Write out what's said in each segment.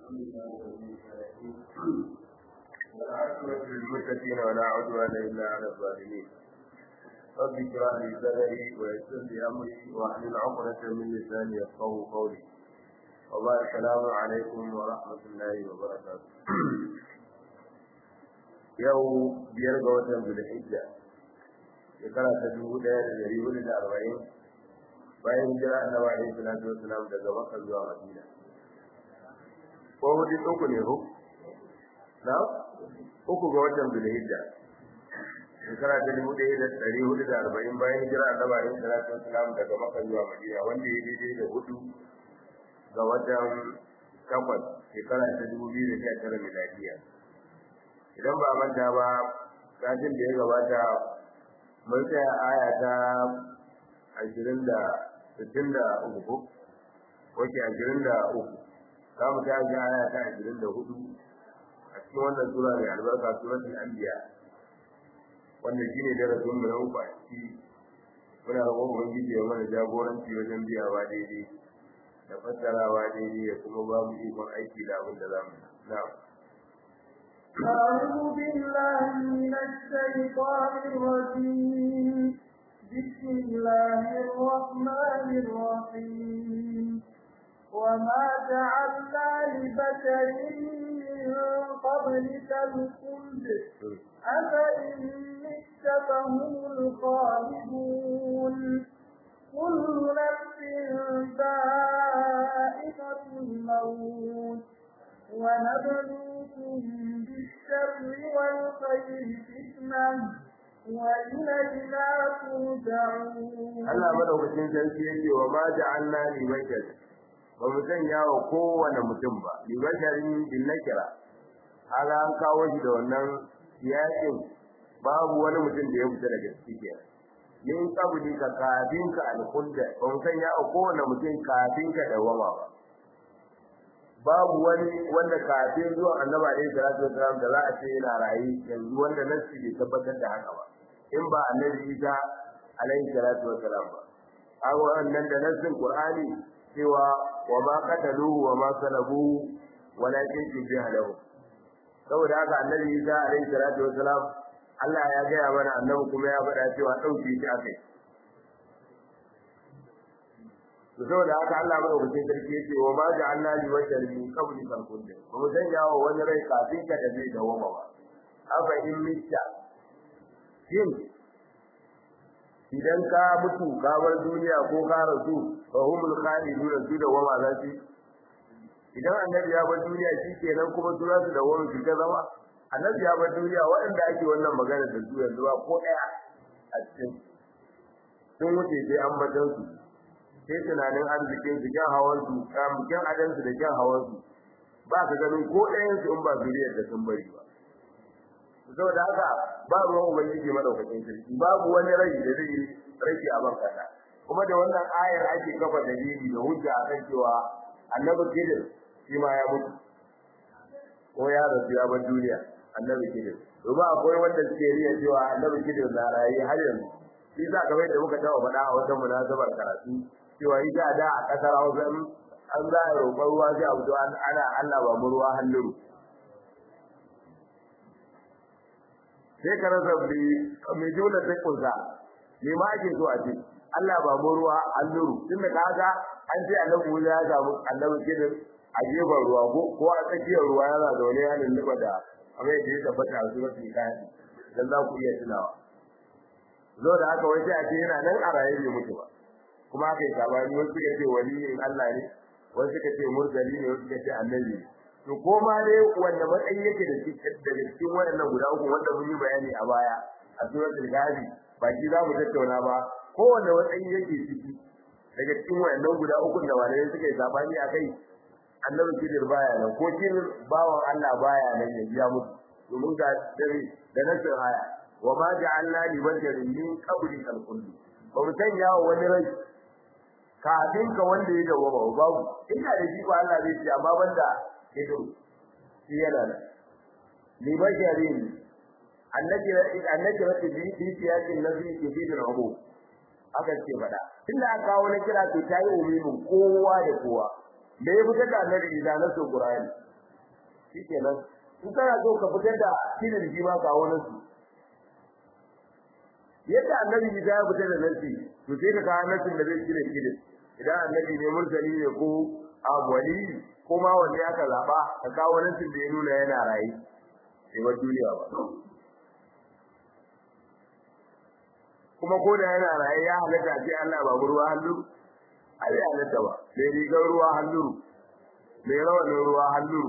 والعاقبة للمتقين ولا عدوان إلا على الظالمين رب اشرح لي صدري ويسر لي أمري واحلل عقدة من لساني يفقهوا قولي وبارك السلام عليكم ورحمة الله وبركاته yau biyar ga watan zulhijja shekara ta dubu ɗaya da ɗari hudu da arba'in bayan hijira annabi alaihi salatu wassalam daga makka zuwa madina ko hudu uku ne ko na uku ga watan zulhijja shekara ta dubu ɗaya da ɗari hudu da arba'in bayan hijira annabi alaihi salatu wassalam daga makka zuwa madina wanda ya daidai da hudu ga watan takwas shekara ta dubu biyu da sha tara miladiya idan ba manta ba satin da ya gabata mun tsaya aya ta ashirin da sittin da uku ko wace ashirin da uku za mu ta ji aya ta ashirin da hudu a cikin wannan sura mai albarka suratul anbiya wanda shine darasin mu na uku a ciki muna roƙon ubangiji ya mana jagoranci wajen biyawa daidai da fassarawa daidai ya kuma ba mu ikon aiki da abin da za mu na'am أعوذ بالله من الشيطان الرجيم بسم الله الرحمن الرحيم وما جعلنا لبشر من قبلك الخلد أفإن مت فهم الخالدون كل نفس ذائقة الموت ونبلوكم بالشر والخير فتنة وإلينا ترجعون Allah madaukakin sarki yake wa ma ja'alna li bashar ba mu sanya wa kowane mutum ba li basharin bin nakira hala an kawo shi da wannan yakin babu wani mutum da ya fita daga ciki min qabli ka kafin ka alkhulda ba mu sanya wa kowane mutum kafin ka dawama ba babu wani wanda kafin zuwan annabi alaihi salatu wasalam da za a ce yana rayi yanzu wanda nasi bai tabbatar da haka ba in ba annabi Isa alaihi salatu wasalam ba a wannan da nasin qur'ani cewa wa ma qataluhu wa ma salabuhu walakin shubbiha lahu saboda haka annabi Isa alaihi salatu wasalam Allah ya gaya mana annabi kuma ya faɗa cewa ɗauke shi akai saboda haka Allah madaukakin sarki yace wa ma ja'alna li wajhin min qabli kan kulli ba mu sanya wa wani rai kafin ka da zai dawoma ba afa in mitta shin idan ka mutu ka bar duniya ko ka rasu fa humul khalidun su da wama za su idan annabi ya bar duniya shi kenan kuma su za su da wama su ta zama annabi ya bar duniya waɗanda ake wannan magana da su yanzu ba ko ɗaya a cikin sun wuce sai an batan su sai tunanin arzikin su kyan hawan su kyan adan su da kyan hawan su ba ka ganin ko ɗayan su in ba zuriyar da sun bari ba saboda haka ba ruwan ubangiji madaukakin sarki babu wani rai da zai rage a ban kasa kuma da wannan ayar ake kafa dalili da hujja akan cewa annabi kidir shi ma ya mutu ko ya rasu ya bar duniya annabi kidir domin akwai wanda suke riya cewa annabi kidir na raye har yanzu shi za ka da muka taɓa faɗa a wata munasabar karatu cewa ita da a kasar Hausa an za a roƙon ruwa sai a fito ana Allah ba mu ruwa hannuru sai ka rasa bi mai jona ta kunsa me ma ake so a ce Allah ba mu ruwa hannuru tun da kaga an ce annabi Musa ya samu annabi kidin a gefen ruwa ko ko a tsakiyar ruwa yana da wani yanin liba da amma da ya tabbata a zuwa su kayan dan za ku iya tunawa zo da haka wai sai a ce yana nan a raye bai mutu ba kuma aka yi sabani wasu suka ce waliyin Allah ne wasu suka ce murtali ne wasu suka ce annabi to ko ma dai wanda matsayi yake da shi daga cikin waɗannan guda uku wanda mun yi bayani a baya a suratul ghazi ba shi za mu tattauna ba ko wanda matsayi yake ciki daga cikin waɗannan guda uku da walai suka yi sabani a kai annabi kidir baya nan ko kidir bawan Allah baya nan ya biya mutu domin ga dare da nasir haya wa ma ja'alna li basharin min qabli al-khuld ba mu sanya wa wani rai kafin ka wanda ya dawo ba babu ina da shi ko Allah zai ce amma banda ido shi yana da li basharin annabi annabi rabbi bi bi siyasin nabi bi da abu aka ce fada tunda aka kawo na kira to tayi umumin kowa da kowa da ya fitar da annabi da nasu qur'ani shikenan in kana so ka fitar da kinin shi ma kawo nasu yadda annabi Isa ya fitar da nasi to sai ka kawo nasin da zai kire kire idan annabi ne mursali ne ko abwali ko ma wanda aka zaba ka kawo nasin da ya nuna yana rayi sai ba duniya ba kuma ko da yana raye ya halatta sai Allah ba ruwa hannu a zai halatta ba sai rigar ruwa hannu mai rawanin ruwa hannu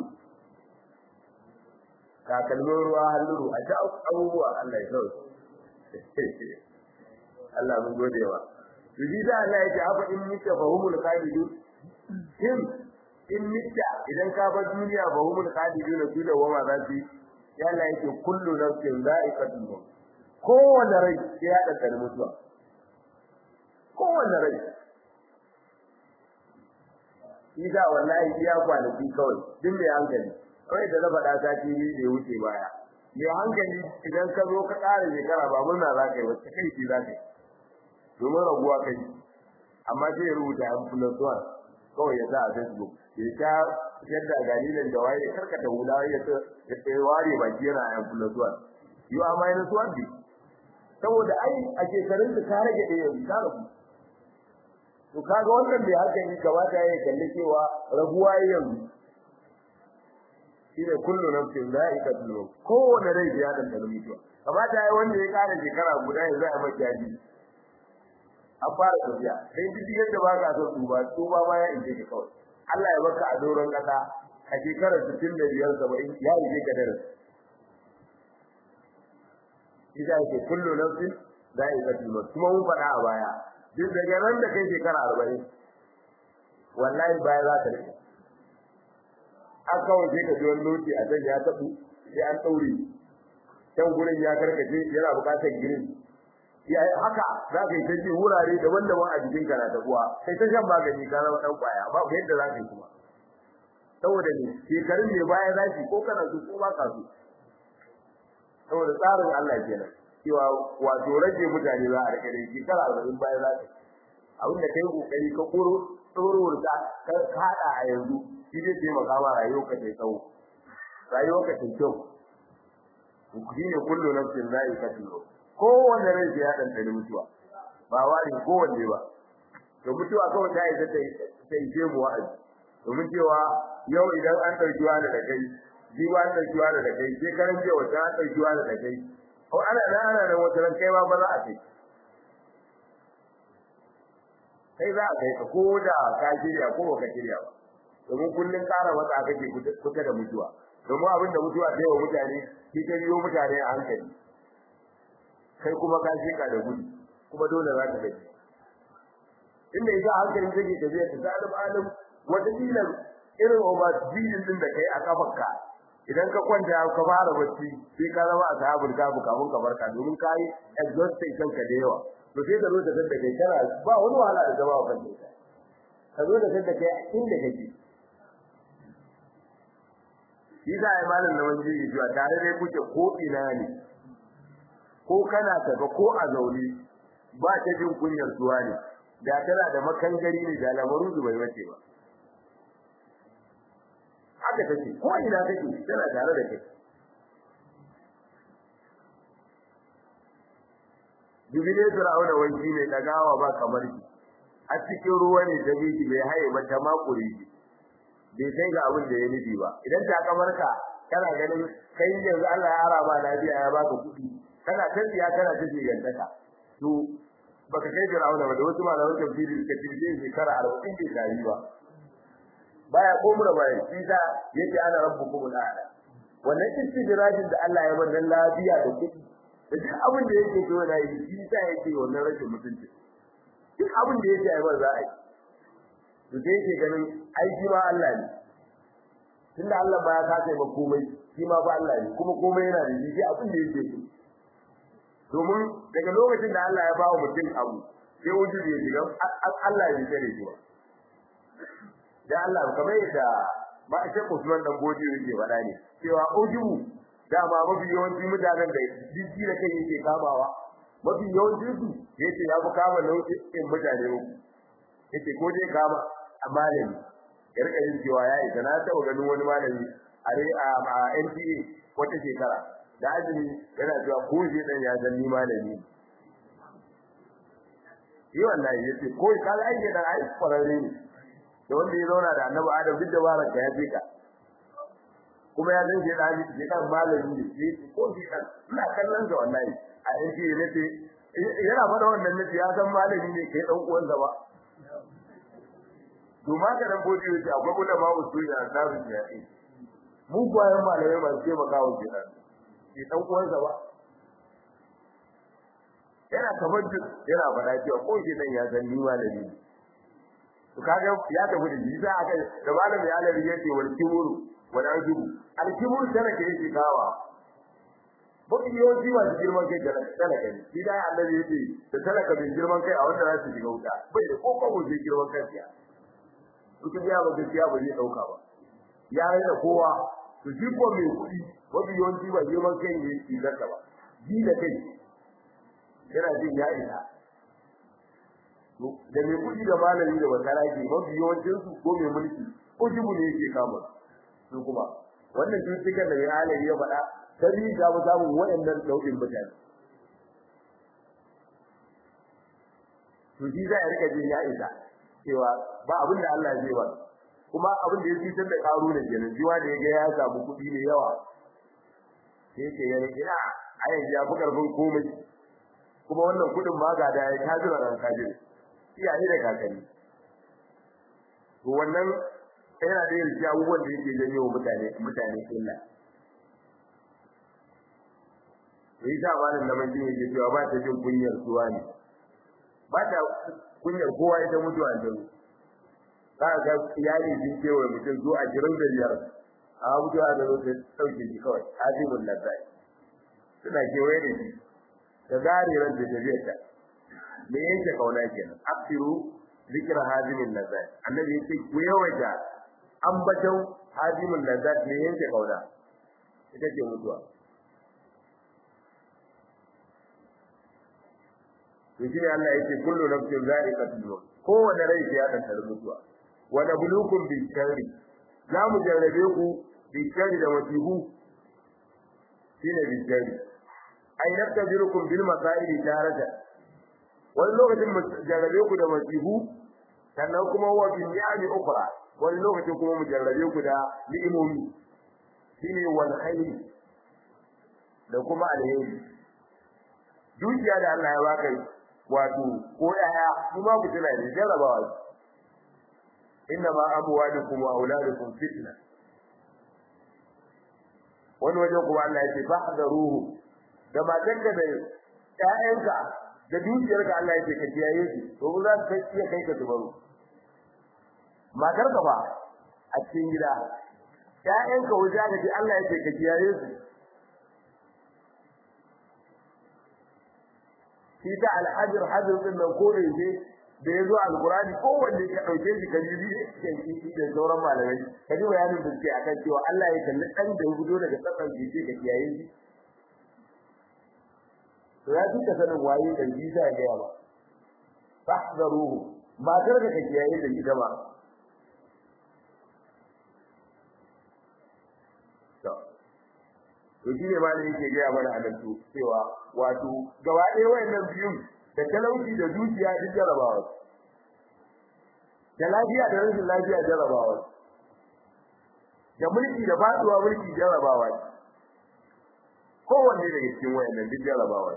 takalmin ruwa hannu a ta abubuwa Allah ya sauke Allah mun gode wa to shi da Allah ya ce haka in mita fahumul qalidun him in mita idan ka bar duniya fahumul qalidun su da wama za su ya Allah yake kullu nafsin za'iqatul maut kowane rai ya da mutuwa kowane rai shi da wallahi iya kwanaki kawai duk mai hankali kawai da na faɗa ta ci da ya wuce baya mai hankali idan ka zo ka ƙara shekara ba murna za ka yi wacce kai ce za ka yi domin raguwa kai amma sai ya rubuta yan plus one kawai ya sa a facebook ya sha yadda galilin da waye karkata hula ya ya ware baki yana yan plus one you are minus one bi saboda ai a shekarun da ka rage ɗaya yanzu ka rabu to kaga wannan bai haka ni kamata ya kalli cewa rabuwa yanzu shine kullu nafsin za'iqatul maut kowane rai ya dan da mutuwa kamata ya wanda ya kara shekara guda yanzu a maki yaji a fara tafiya sai duk yadda ba ka so tuba tuba ma ya inje ka kawai Allah ya baka a doron kasa a shekarar 65 70 ya yi ka darasi Ida yake kullu nafsin za'iqatul maut kuma mun faɗa a baya duk daga nan da kai shekara 40 wallahi baya za ta rike an kawai sai ka ji wani lokaci a can ya tabu sai an daure can gurin ya karkace yana bukatar girin ya haka za ka yi ta ji wurare daban-daban a jikin ka na tabuwa sai ta shan magani ka zama dan kwaya ba ku yadda za ka yi kuma saboda ne shekarun ne baya za ki ko kana so ko ba ka so saboda tsarin Allah kenan cewa wato rage mutane za a rike da shekara arba'in baya za ka abin da kai kokari ka koro tsorowar ka ka hada a yanzu shi zai taimaka ma rayuwar ka tai tsawo rayuwar ka tai kyau shi ne kullu nafsin za'iqatul maut kowanne rai ya dan da mutuwa ba wani kowanne ba to mutuwa kawai ta isa ta ta je mu wa'azi domin cewa yau idan an dauki wani da kai jiwa an dauki wani da kai sai karan jewa ta an dauki wani da kai ko ana nan ana nan wata ran kai ma ba za a kai kai za a kai ka ko da ka shirya ko ba ka shirya ba domin kullun ƙara wata kake kusa da mutuwa domin abin da mutuwa ta yi wa mutane shi ta biyo mutane a hankali kai kuma ka shika da gudu kuma dole za ka gaji inda ita hankalin take tafiya ta zalim alim wata dilan irin overspeeding din da kai a kafarka idan ka kwanta ka fara bacci sai ka zama a sahabul kafu kafin ka barka domin ka yi exhausted kanka da yawa to sai ka zo da kanta kai kana ba wani wahala da zama kan kai ka zo da kanta kai a inda kake shi da ai malam da wani yi zuwa tare dai kuke ko ina ne ko kana tafa ko a zaune ba ta jin kunyar zuwa ne da tana da makangari ne da lamaru bai wace ba haka take ko ina take tana tare da kai Jibile Fir'auna wani ne dagawa ba kamar shi a cikin ruwa ne da biki bai haye ba ta makure shi bai kai ga abin da ya nufi ba idan ta kamarka kana ganin kai yanzu Allah ya araba lafiya ya baka kuɗi kana tafiya kana tafi gantaka to baka kai Fir'auna ba da wasu malaman tafsiri suka ce zai shekara 40 bai tari ba baya komura baya shi da yake ana rabbukum al'ala wannan istidrajin da Allah ya bar lafiya da kuɗi da duk abin da yake so da yi shi da yake wannan rashin mutunci duk abin da yake ai ba za a yi to sai yake ganin aiki ma Allah ne tunda Allah ba ya kace ba komai shi ma ba Allah ne kuma komai yana da shi abin da yake so domin daga lokacin da Allah ya ba wa mutum abu sai wujudu ya shiga Allah ya tsare shi ba da Allah kamar yadda ba a ce Usman dan Bodi yake faɗa ne cewa ujubu dama mafi yawanci mutanen da jiji da kai yake kamawa mafi yawanci su yace ya fi kama nau'in mutane uku yace ko dai kama a malami ya rika yin cewa ya isa na taɓa ganin wani malami a NTA wata shekara da azumi yana cewa ko je dan ya zanni malami yi wallahi yace ko ka ga aike dan ai kwararre ne da wanda ya zauna da annabi Adam duk da baraka ya ce ka kuma ya zan je da shi je kan malami ne shi ko shi dan ina kallon sa wallahi a NTA nace yana faɗa wannan nace ya san malami ne kai dan uwansa ba to ma ka dan bodi yace akwai kula ma usuli a tsarin ya yi mu bayan malamai masu taimaka wa kenan shi dan uwansa ba yana kamar duk yana faɗa cewa ko shi dan ya san ni malami ne to kaga ya tafi da shi za aka da malami ya lari yace wal kiburu wal ajubu al kiburu tana ke yake kawa Bakin yawanci masu girman kai da talaka ne, shi da annabi yace da talaka bin girman kai a wanda za su shiga wuta, bai da ko kawo zai girman kai siya. Mutum ya ba gaskiya ba zai dauka ba. Ya raina kowa, to shi ko mai kuɗi, mafi yawanci ba girman kai ne shi zarta ba. Ji da kai, yana jin ya isa. Da mai kuɗi da malami da masara ke mafi yawancinsu ko mai mulki, ko jibu ne yake kama su kuma. Wannan cututtukan da mai halaye ya faɗa, sai ga mu samu waɗannan nau'in mutane to shi za a rika jin ya isa cewa ba abin da Allah zai ba kuma abin da ya fitar da karu ne kenan jiwa da yaga ya samu kuɗi ne yawa sai yake ya rike a ayan ya fi karfin komai kuma wannan kuɗin ma ga da ya tajira ran kajin iyaye da kakanni to wannan yana da yin abubuwan da yake janyo mutane mutane illa sai sa malam da manjin yake cewa ba ta jin kunyar suwa ne ba ta kunyar kowa ita mutuwa da za ka ga iyali sun kewaye mutum zuwa ashirin da biyar a mutuwa da zo ta ɗauke shi kawai azimul lazai suna kewaye da shi da zare ran da tafiyar ta me yake kauna kenan aksiru zikra hazimin lazai annabi yake ku yawaita ambaton hazimin lazai me yake kauna ita ce mutuwa to shi Allah yake kullu nafsin za'iqatul maut kowanne rai ya dantar mutuwa wa nabluukum bi sharri za mu jarrabe ku bi sharri da wasihu shine bi sharri ai nabtajirukum bil masaili tarata wani lokacin mu jarrabe ku da wasihu sannan kuma wa bi ni'ami ukhra wani lokacin kuma mu jarrabe ku da ni'imomi shine wal khairi da kuma alheri dukiya da Allah ya baka wato ko yaya kuma ku tana ne jarabawa inna ma amwalukum wa auladukum fitna wani wajen kuma Allah yake fahdaruhu da matanka da ƴaƴanka da dukiyarka Allah yake ka kiyaye su to ba za ka iya kai ka zubaru matarka ba a cikin gida ƴaƴanka wajen ka ce Allah yake ka kiyaye su shi ta alhajir hajir din nan ko da yake da yazo alqurani ko wanda ya dauke shi kan bibi kan shi da sauran malamai kaji bayanin da suke akan cewa Allah ya kalli dan da ya gudo daga tsakan jiki ka kiyaye shi to ya duka sanin waye da shi sai ga yawa fahdaruhu matar da ka kiyaye da ita ba to shi ne ma da yake gaya mana adantu cewa wato gaba ɗaya wayannan biyun da talauci da dukiya duk jarabawa da lafiya da rashin lafiya jarabawa da mulki da faduwa mulki jarabawa kowanne daga cikin wayannan duk jarabawa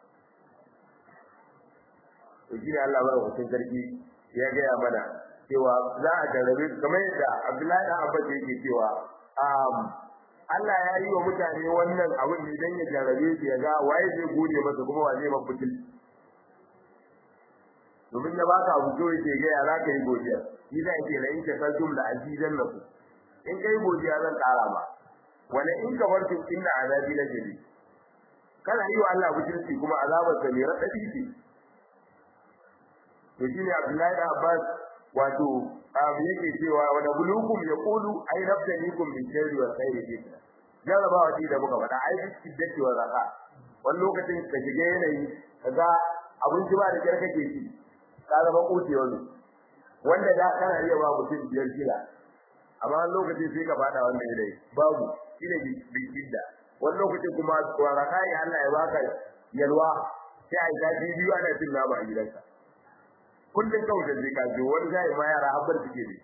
to shi ne Allah ba hutun sarki ya gaya mana cewa za a jarabe kamar yadda Abdullahi dan Abbas yake cewa Allah ya yi wa mutane wannan abin ne dan ya jarabe su ya ga waye zai gode masa kuma wa zai mafutil domin ya baka abu to yake ga ya zaka yi godiya ni da yake la in ka kaltum la azizan lakum in kai godiya zan kara ma wala in ka bartu inna azabi la jadi kana yi wa Allah butulci kuma azabar sa ne radadi ce to shine Abdullahi da Abbas wato abu yake cewa wa nabluukum yaqulu ay nabtanikum min sharri wa khairi fitna jarabawa ce da muka faɗa ai shiddati wa raha wani lokacin ka shiga yanayi kaga abinci ba da kyar kake ci ka zama kuti wani wanda da kana iya ba mutum biyar kila amma wani lokaci sai ka fada wannan yanayi babu shine bishidda wani lokaci kuma waraka ya Allah ya baka yalwa sai a yi zafi biyu ana cin nama a gidanka kullum kawai da zai kaji wani zai ma yara habbar suke ne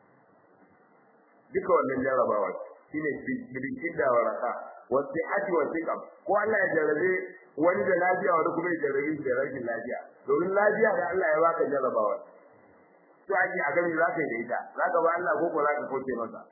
duka wannan jarrabawa shine bishidda waraka wasu hati wasu kam ko Allah ya jarrabe wani da lafiya wani kuma ya jarrabe da rashin lafiya domin lafiya da Allah ya baka jarrabawa to ake a gani za ka yi da ita za ka ba Allah ko ko za ka kauce masa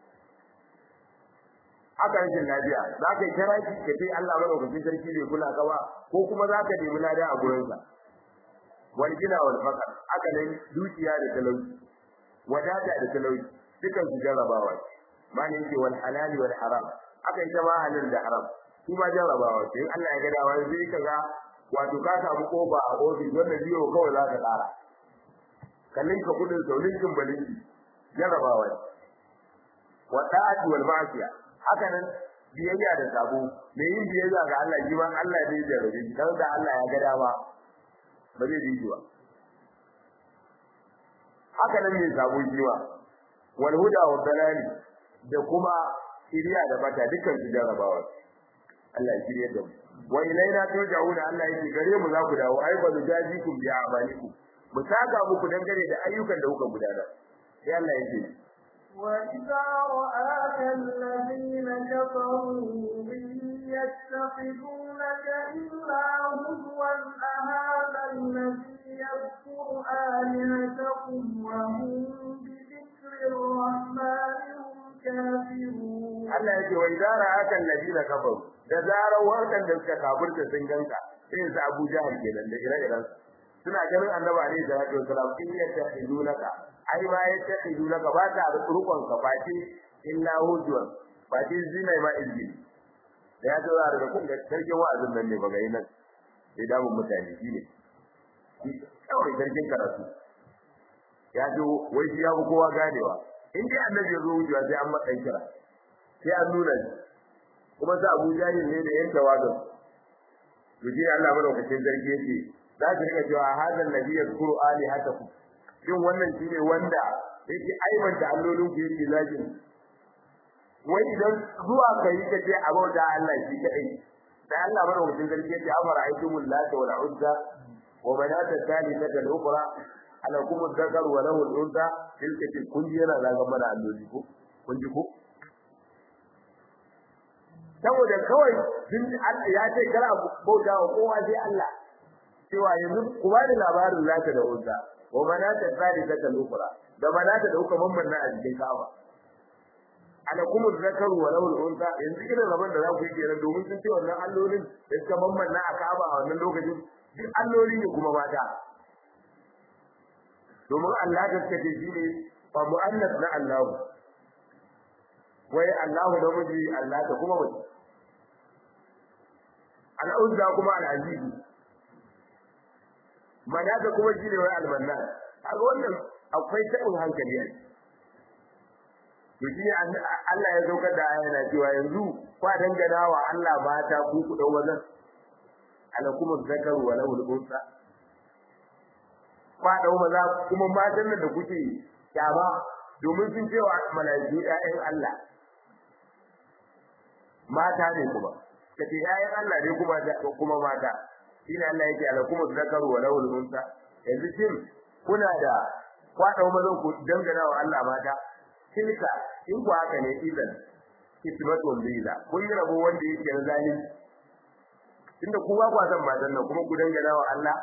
haka rashin lafiya za ka yi karaki ka ce Allah madaukakin sarki bai kula ka ba ko kuma za ka nemi lada a gurinsa wal gina wal fakar haka nan dukiya da talauci wadata da talauci dukan su jarrabawa ma ne yake wal halali wal haram haka ita ma halal da haram su ma jarrabawa sai Allah ya ga dawa zai kaga wato ka samu kofa a ofis wanda biyo kawai za ka tsara kallin ka kudin saurin kin balinki jarrabawa wa ta'ati wal ma'siya haka nan biyayya da sabo me yin biyayya ga Allah ji ban Allah ne da rabi dan da Allah ya ga dama ba zai ji ba haka nan me sabo jiwa wal huda wa dalali da kuma shiriya da bata dukkan su jarrabawa Allah ya shirye da mu wa ilaina turja'una Allah yake gare mu za ku dawo ai ba nujazikum bi a'malikum mu saka muku dangane da ayyukan da kuka gudanar sai Allah yake وإذا رآك الذين كفروا يتخذونك إلا هزوا أهذا الذي يذكر آلهتكم وهم بذكر الرحمن هم كافرون Allah yake wa idza ra'aka alladina kafaru da zarar wannan da suka kafirta sun ganka sai su Abu Jahal kenan da ire-iren suna ganin Annabi alaihi salatu wasalam in yattahidunaka ai ma yattahidunaka ba ta rukun ka fati illa hujwan fati zina ma izbi da ya zo daga kun ga sarkin wa'azin nan ne ba gai nan sai da mun mutane shi ne kawai sarkin karatu ya zo wai shi ya fi kowa ganewa in dai annabi ya zo wucewa sai an matsayin kira sai an nuna shi kuma sa Abu Jahil ne da yan tawagan to shi Allah madaukakin sarki yake za ki rika cewa hadan nabi yazkuru alihatakum shin wannan shine wanda yake aibanta allolin ku yake zagin wai idan zuwa kai kace abauda Allah shi kadai sai Allah madaukakin sarki yake afara aitumul lata wal uzza wa manata thalithata al ukhra ala kum dhakar wa lahu al unsa tilka kun yana zaga mana alloli ko kun ji ko saboda kawai din Allah ya ce kar a bauta wa kowa sai Allah cewa yanzu ku ba da labarin zata da uzza wa manata thalithata al ukhra da manata da uka mamman na a cikin Ka'aba ana kuma zakaru wa lawul unsa yanzu irin rabon da za ku yi kenan domin sun ce wannan allolin da suka mamman na a Ka'aba a wannan lokacin duk alloli ne kuma mata domin Allah da suka ce shine fa mu'annas na Allah wai Allahu da miji Allah da kuma mace al-uzza kuma al-aziz manata kuma shine wai al-mannan kaga wannan akwai tabin hankali ne to shi Allah ya saukar da aya yana cewa yanzu kwa dangana wa Allah mata ku ku dau wannan alakum zakaru wa lahu al-unsa kwa dau maza kuma matan nan da kuke kyama domin sun ce wa malaiku ƴaƴan Allah mata ne kuma kace ƴaƴan Allah ne kuma kuma mata shine Allah yake alakum zakaru wa lahu al-unsa yanzu shin kuna da kwa dau mazan ku dangana wa Allah mata tilka in ku haka ne idan ismatun bila kun yi rabo wanda yake na zalimi inda ku ba kwa san matan nan kuma ku dangana wa Allah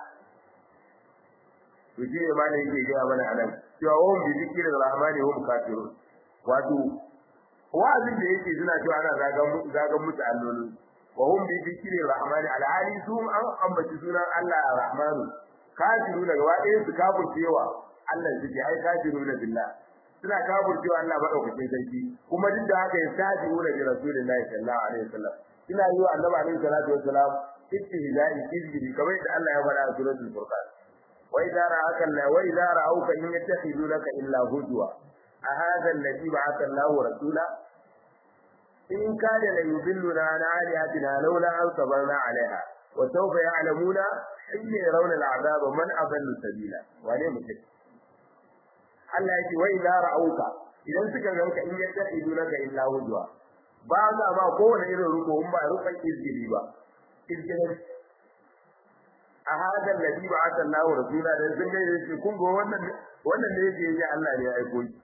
to shi ne ma da yake gaya mana anan cewa wa hum bi zikrir rahmani hum kafirun wato wa'azin da yake suna cewa ana zagan zagan musu allolin wa hum bi zikrir rahmani alhali su an ambaci sunan Allah rahmanu kafiruna gaba ɗaya su kafircewa Allah suke ai kafiruna billah suna kafircewa Allah madaukakin sarki kuma duk da haka ya saji ura bi rasulillahi sallallahu alaihi wasallam ina yi wa annabi alaihi salatu wasalam istihza'i izbi kamar da Allah ya faɗa a suratul furqan wa idza ra'aka la wa idza ra'awka in yattakhidunaka illa hujwa a hadha alladhi ba'atha Allahu rasula in kana la yudilluna an alihatina laula an sabarna alaiha wa sawfa ya'lamuna hina yarawna al'azaba man adallu sabila wane mutum Allah yake wai la ra'auka idan suka ganka in yadda idunaka illa hujwa ba za ba kowane irin ruko in ba rukan izgili ba izgili a hada alladhi ba'atha Allahu rasula da sun ga yake kun go wannan wannan ne yake yi Allah ne ya aiko shi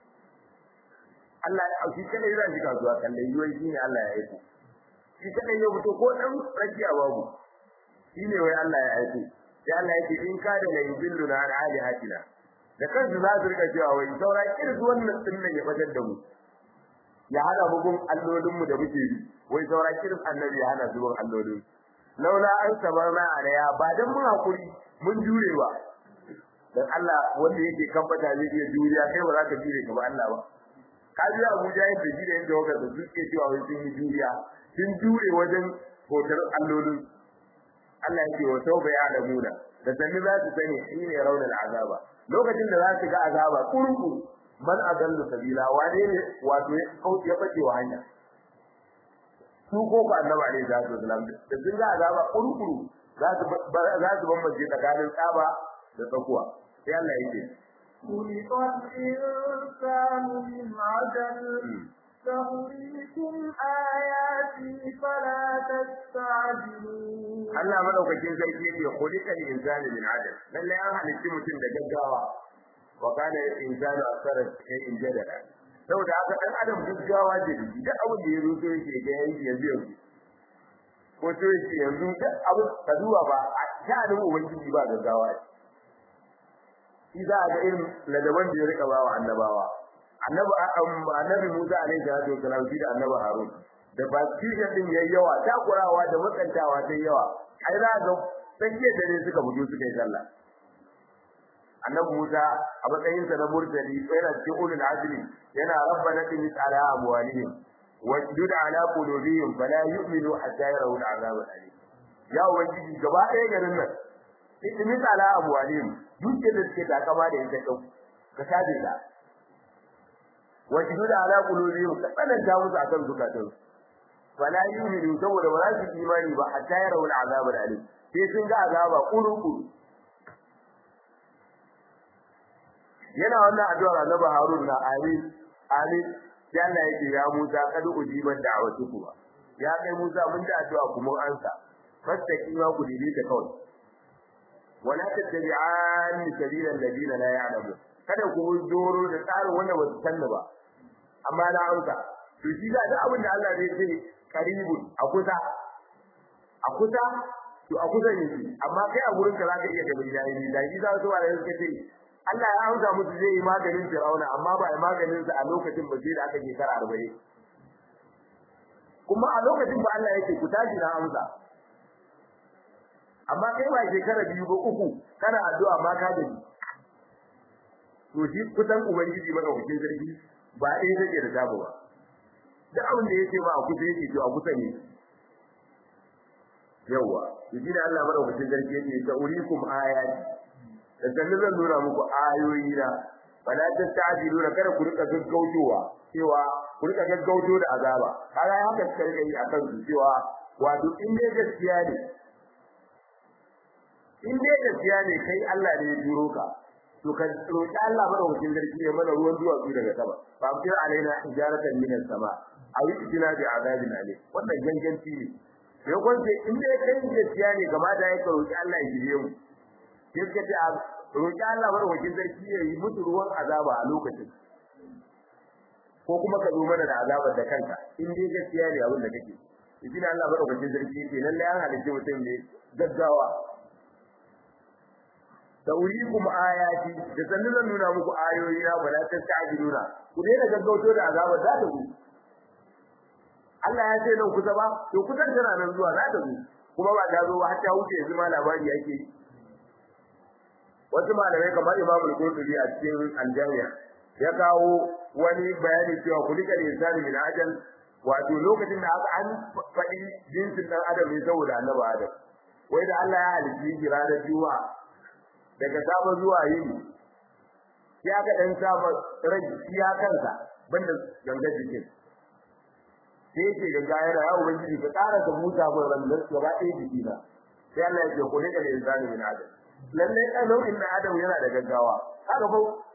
Allah ya auki kada yana shi kasuwa kalle yiwai shi ne Allah ya aiko shi kada ya fito ko dan rakiya babu shi ne wai Allah ya aiko sai Allah yake in ka da lai billu na alihatina da kansu za su rika cewa wai saura irin wannan din nan ya fatar da mu ya hada mu gun allolin mu da muke bi wai saura irin annabi ya hana zuwan allolin laula an sabarna alaya ba dan mun hakuri mun jure ba dan Allah wanda yake kambata zai iya juriya kai ba za ka jure ka ba Allah ba ka ji Abuja yadda shi da yadda waka da suke cewa wai sun yi juriya sun jure wajen hotar allolin Allah yake wa tauba ya alamuna da sanni za su sani shine raunar azaba lokacin da za su ga azaba kurku man adallu sabila wane ne wato ya kauce ya bace wa hanya su ko ku annabi alaihi salatu wasalam da sun ga azaba kurkuru za su za su bambance tsakanin tsaba da tsakuwa sai Allah yake خلق الإنسان من عجل سأريكم آياتي فلا تستعجلون Allah madaukakin sarki yake khuliqa al-insanu min adal lalle an halitta mutum da gaggawa wa kana al-insanu akthara shay'in jadala saboda haka dan adam gaggawa da duk abin da ya ruso yake ga yanzu yanzu yanzu ko to yake yanzu duk abu ka duba ba a sha'anin ubangiji ba gaggawa shi za a ga irin ladaban da ya rika bawa annabawa annabi annabi Musa alaihi salatu wasalam shi da annabi Harun da ba kishin din yayi yawa takurawa da matsantawa sai yawa ai za ga sanye da ne suka bujo suka yi sallah annabi Musa a matsayin sa na murtali yana cikin ulul azmi yana rabbana inni ala amwalihim wasjud ala qulubihim fala yu'minu hatta yarawul azab alim ya ubangiji gaba ɗaya garin nan inni ala amwalihim duk da suke takama da ita kau ka sabe ta wasjud ala qulubihim ka tsananta musu akan zukatansu fala yu'minu saboda ba za su imani ba hatta ya rawul azab alim sai sun ga azaba kurukuru yana wannan addu'a annabi harun na amin amin sai Allah yake ya Musa kad ujiban da'watuku ya kai Musa mun da addu'a kuma ansa fastaqima ku dide ta kawai wala tattabi'an sabila alladina la ya'lamun kada ku doro da tsarin wanda ba su sanna ba amma na amsa to shi da duk abin da Allah zai ce karibun a kusa a kusa to a kusa ne amma kai a gurin ka zaka iya gaba da yi da shi za su ba da suka ce Allah ya amsa musu zai yi maganin Fir'auna amma ba ya maganin sa a lokacin ba sai da aka shekara 40 kuma a lokacin ba Allah yake ku tashi na amsa amma kai ba shekara biyu ba uku kana addu'a ma ka gani to shi kusan ubangiji madaukakin sarki ba ɗaya take da tabu ba da abin da yake ba a kusa yake to a kusa ne yawa shi da Allah madaukakin sarki yake ta urikum ayati da sanin zan nuna muku ayoyi na fala tastajiluna kada ku rika gaggautowa cewa ku rika gaggauto da azaba kaga haka suka rika yi akan su cewa wato in dai gaskiya ne in dai gaskiya ne kai Allah ne ya turo ka to ka roki Allah madaukakin sarki ya mana ruwan duwatsu daga sama fa amtir alaina hijaratan minas sama aw itina bi azabin alim wannan ganganci ne sai kun ce in dai kai gaskiya ne gaba da ya roki Allah ya jire mu sai ka ce roki Allah madaukakin sarki ya yi mutu ruwan azaba a lokacin ko kuma ka zo mana da azabar da kanka in dai gaskiya ne abin da kake idan Allah madaukakin sarki ce lalle an halice mutum ne gaggawa da urikum ayati da sannan zan nuna muku ayoyi na ba ta ta'jiluna ku daina gaggauto da azaba za ta zo Allah ya ce nan kusa ba to kusan tana nan zuwa za ta zo kuma ba ta zo ba har ta wuce yanzu ma labari yake wasu malamai kamar Imam Al-Qurtubi a cikin Al-Jami'a ya kawo wani bayani cewa kulikal insani min ajal wato lokacin da aka an faɗi jinsin dan adam ne saboda annabi Adam wai da Allah ya halitta shi ranar Juma'a daga safa zuwa yini ya ga dan safa rai ya kansa banda ganga jikin sai yake ganga yana ya ubangiji ka tsara ka huta mun ran da gaba ɗaya jiki na sai Allah ya ce ku ne da insani min adam lalle kan nau'in na adam yana da gaggawa haka fa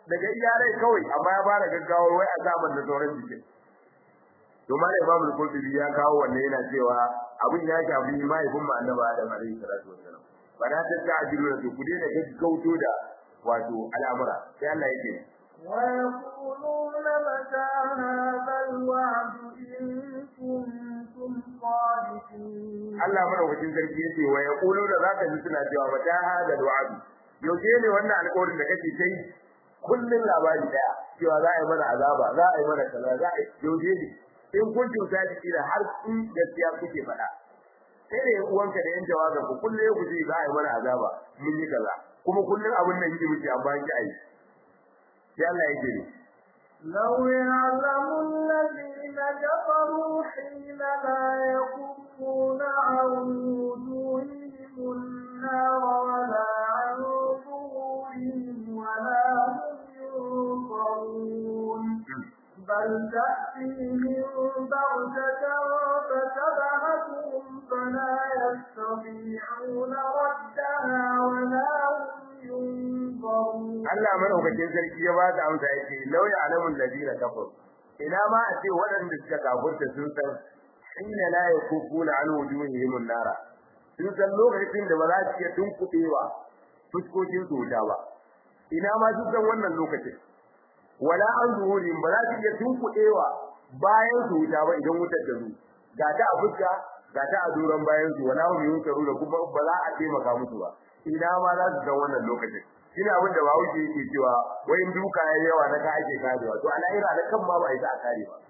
daga iyarai kawai amma ya fara gaggawar wai azaban da sauran jikin to ma da Imam al-Qurtubi ya kawo wannan yana cewa abin ya shafi mahaifin mu Annabi Adam alaihi salatu wassalam ba da ta ta'jilu da ku dai da gaggauto da wato al'amura sai Allah yake ويقولون متى هذا الوعد إن كنتم صادقين Allah madaukakin sarki yace wa yaqulu da zaka ji suna cewa mata hada alwa'd yaushe ne wannan alƙawarin da kake kai kullun labari daya cewa za a yi mana azaba za a yi mana kaza za a yaushe ne in kun cuta da kila har in gaskiya kuke faɗa sai da uwanka da yan jawabin ku kullun ku ce za a yi mana azaba mun yi kaza kuma kullun abin nan yake muke amma ki ai sai Allah yake ne لو يعلم الذين كفروا حين لا يكفون عن وجوههم النار ولا عن ظهورهم ولا هم ينصرون بل تأتيهم بغتة فتبهتهم فلا يستطيعون ردها ولا هم ينظرون Allah madaukakin sarki ya ba da amsa yake lauya alamul ladina kafar ina ma a ce waɗanda suka kafurta sun san inna la yakufuna an wujuhihim nara sun san lokacin da ba za su iya tunkuɗewa fuskokin su wuta ba ina ma sun san wannan lokacin wala an zuhurin ba za su iya tunkuɗewa bayan su wuta ba idan wutar ta zo ga ta a fuska ga ta a duran bayan su wala hum yunkaru da kuma ba za a taimaka musu ba ina ma za su san wannan lokacin shine abin da bawo yake cewa wai duka yayi yawa na ka ake karewa to al'aira da kan ma ba isa a kare ba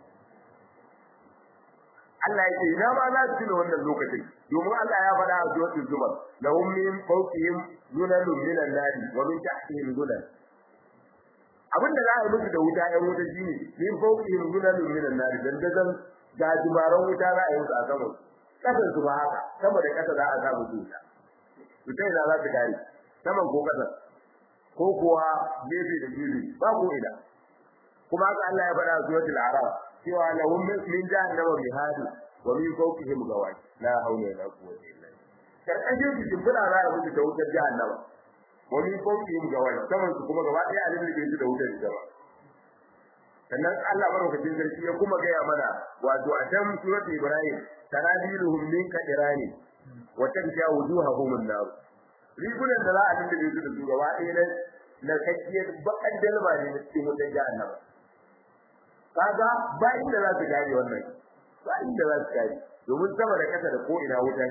Allah yake ina ma za su tuna wannan lokacin domin Allah ya faɗa a suratul zumar lahum min fawqihim zulalun minan nari wa min tahtihim zulal abin da za a yi musu da wuta ƴan wuta shine min fawqihim zulalun minan nari dan dazan ga dubaran wuta za a yi musu a sama kasan su ba haka sama da kasa za a sa musu wuta to ta ina za su kare saman ko kasan ko kuwa gefe da gefe ba ko ina kuma haka Allah ya faɗa suratul araf cewa lahum min jahannama mihadu wa min fawqihim gawai la hawla wala quwwata illa billah karkashin su shimfiɗa za a mutu da wutar jahannama wa min fawqihim gawai saman su kuma gaba ɗaya alim da da wutar jahannama sannan Allah barokacin sarki ya kuma gaya mana wato a can suratul ibrahim tanabiluhum min kadirani wa tanja wujuhahum an-nar rigunan da za a dinda su da su gaba ɗaya na na kakkiyar bakan dalma ne na cikin wutar jahannama kaga ba inda za su gane wannan ba inda za su gane domin sama da kasa da ko ina wuta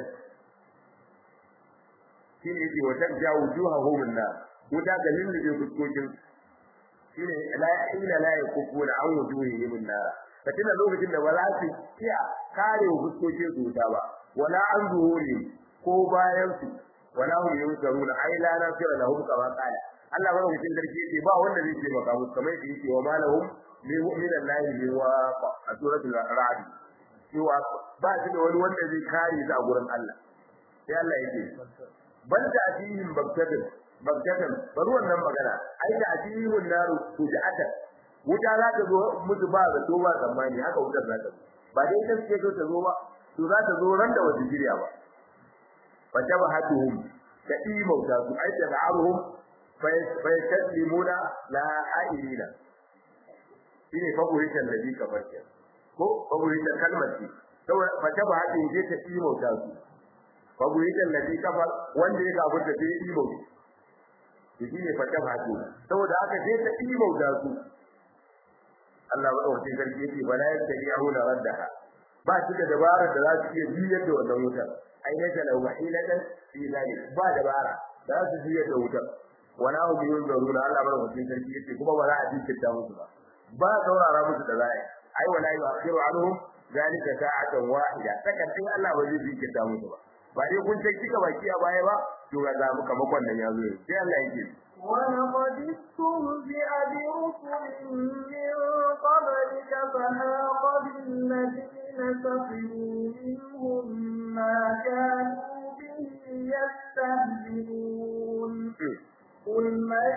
shi ne yake wata ja wujuhahum an-nar wuta ga lullube fuskokin shi ne la ila la yakufuna an wujuhihim an-nar katina lokacin da ba za su iya kare fuskokin su wuta ba wala an zuhuri ko bayan su wala hum yunsaruna ai la nasira lahum kama qala Allah ba mutum darki yake ba wanda zai taimaka musu kamar yadda yake wa malahum li mu'mina lahi li wa a suratul ra'd cewa ba shi da wani wanda zai kare su a gurin Allah sai Allah yake bal da atihim bagtatan bagtatan bari wannan magana ai da atihim naru tujata wuta za ta zo musu ba da to ba zamani haka wutar za ta zo ba dai ta ce ta zo ba to za ta zo ran da wata jiriya ba fatabahatuhum kadimauta su ai da aruhum fayaslimuna la ailina shine favoritan da bi kamar ke ko favoritan kalmar ce saboda fatabahatuhum je ta imauta su favoritan da bi kafar wanda ya gabu da sai imauta shine fatabahatuhum saboda haka je ta imauta su Allah ba ɗauke sarki yake bala yastabi'una raddaha ba shi da dabarar da za su iya biyar da wannan wutar ainata lahu hilatan fi zalik ba dabara da su biye da wutar wala hum yunzaruna Allah bar mutum sarki yace kuma ba za a jinkirta musu ba ba saurara musu da zai ai wala yu'akhiru anhum zalika sa'atan wahida sakatin Allah ba zai jinkirta musu ba ba dai kun ce kika baki a baya ba to ga zamu kamakon nan yazo sai Allah yake ولقد استهزئ برسل من قبلك فهاق بالذين سخروا منهم ما كانوا به يستهزئون قل من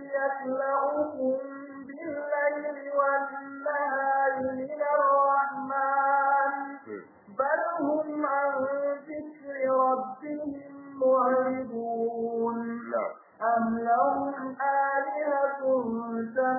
يكلؤكم بالليل والنهار من الرحمن بل هم عن ذكر ربهم معرضون أم لهم آلهة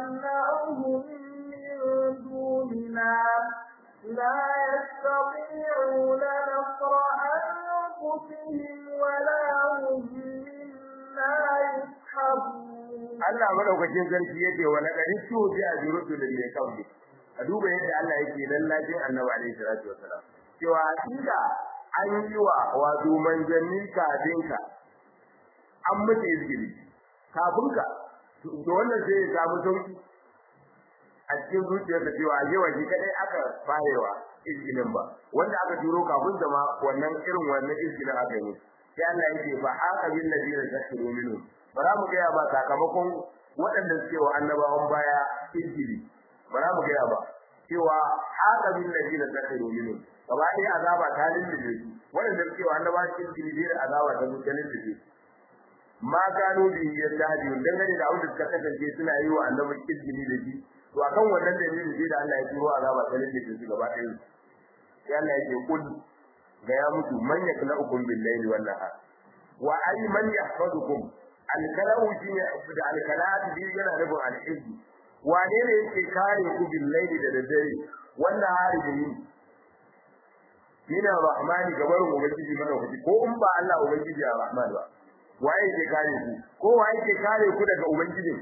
يستطيعون نصر أنفسهم ولا هم منا يسحبون Allah madaukakin sarki yake wa laqad tuji ajrutu lil qabli a duba yadda Allah yake lallacin Annabi alaihi salatu wasalam cewa inda an yi wa wato manzanni kafin ka an mutu izgili kafin ka to wannan sai ya samu sauki a cikin zuciyarsa cewa yawa shi kadai aka farewa izgilin ba wanda aka turo kafin da ma wannan irin wannan izgilin aka yi sai Allah yake fa haka bil ladina tashiru minhum bara mu ga ba sakamakon waɗanda suke wa annabawan baya izgili bara mu ga ba cewa haka bil ladina tashiru minhum gaba ɗaya azaba ta lullube su waɗanda suke wa annabawan izgili da azaba ta lullube su ma gano bi yadda dangane da abin da suka kasance suna yi wa annabi izgili da shi to akan wannan dalilin sai da Allah ya turo azaba ta lalle su gaba ɗaya sai Allah ya ce kul ga ya mutu man yaklaukum bil layli wan nahar wa ay man yahfazukum al kalau shi ne da al kalat bi yana rubun al izzi wane ne yake kare ku bil layli da daddare wannan hari da ni mina rahmani gabar ubangiji mana kuji ko in ba Allah ubangiji ya rahman ba waye yake kare ku ko waye yake kare ku daga ubangijin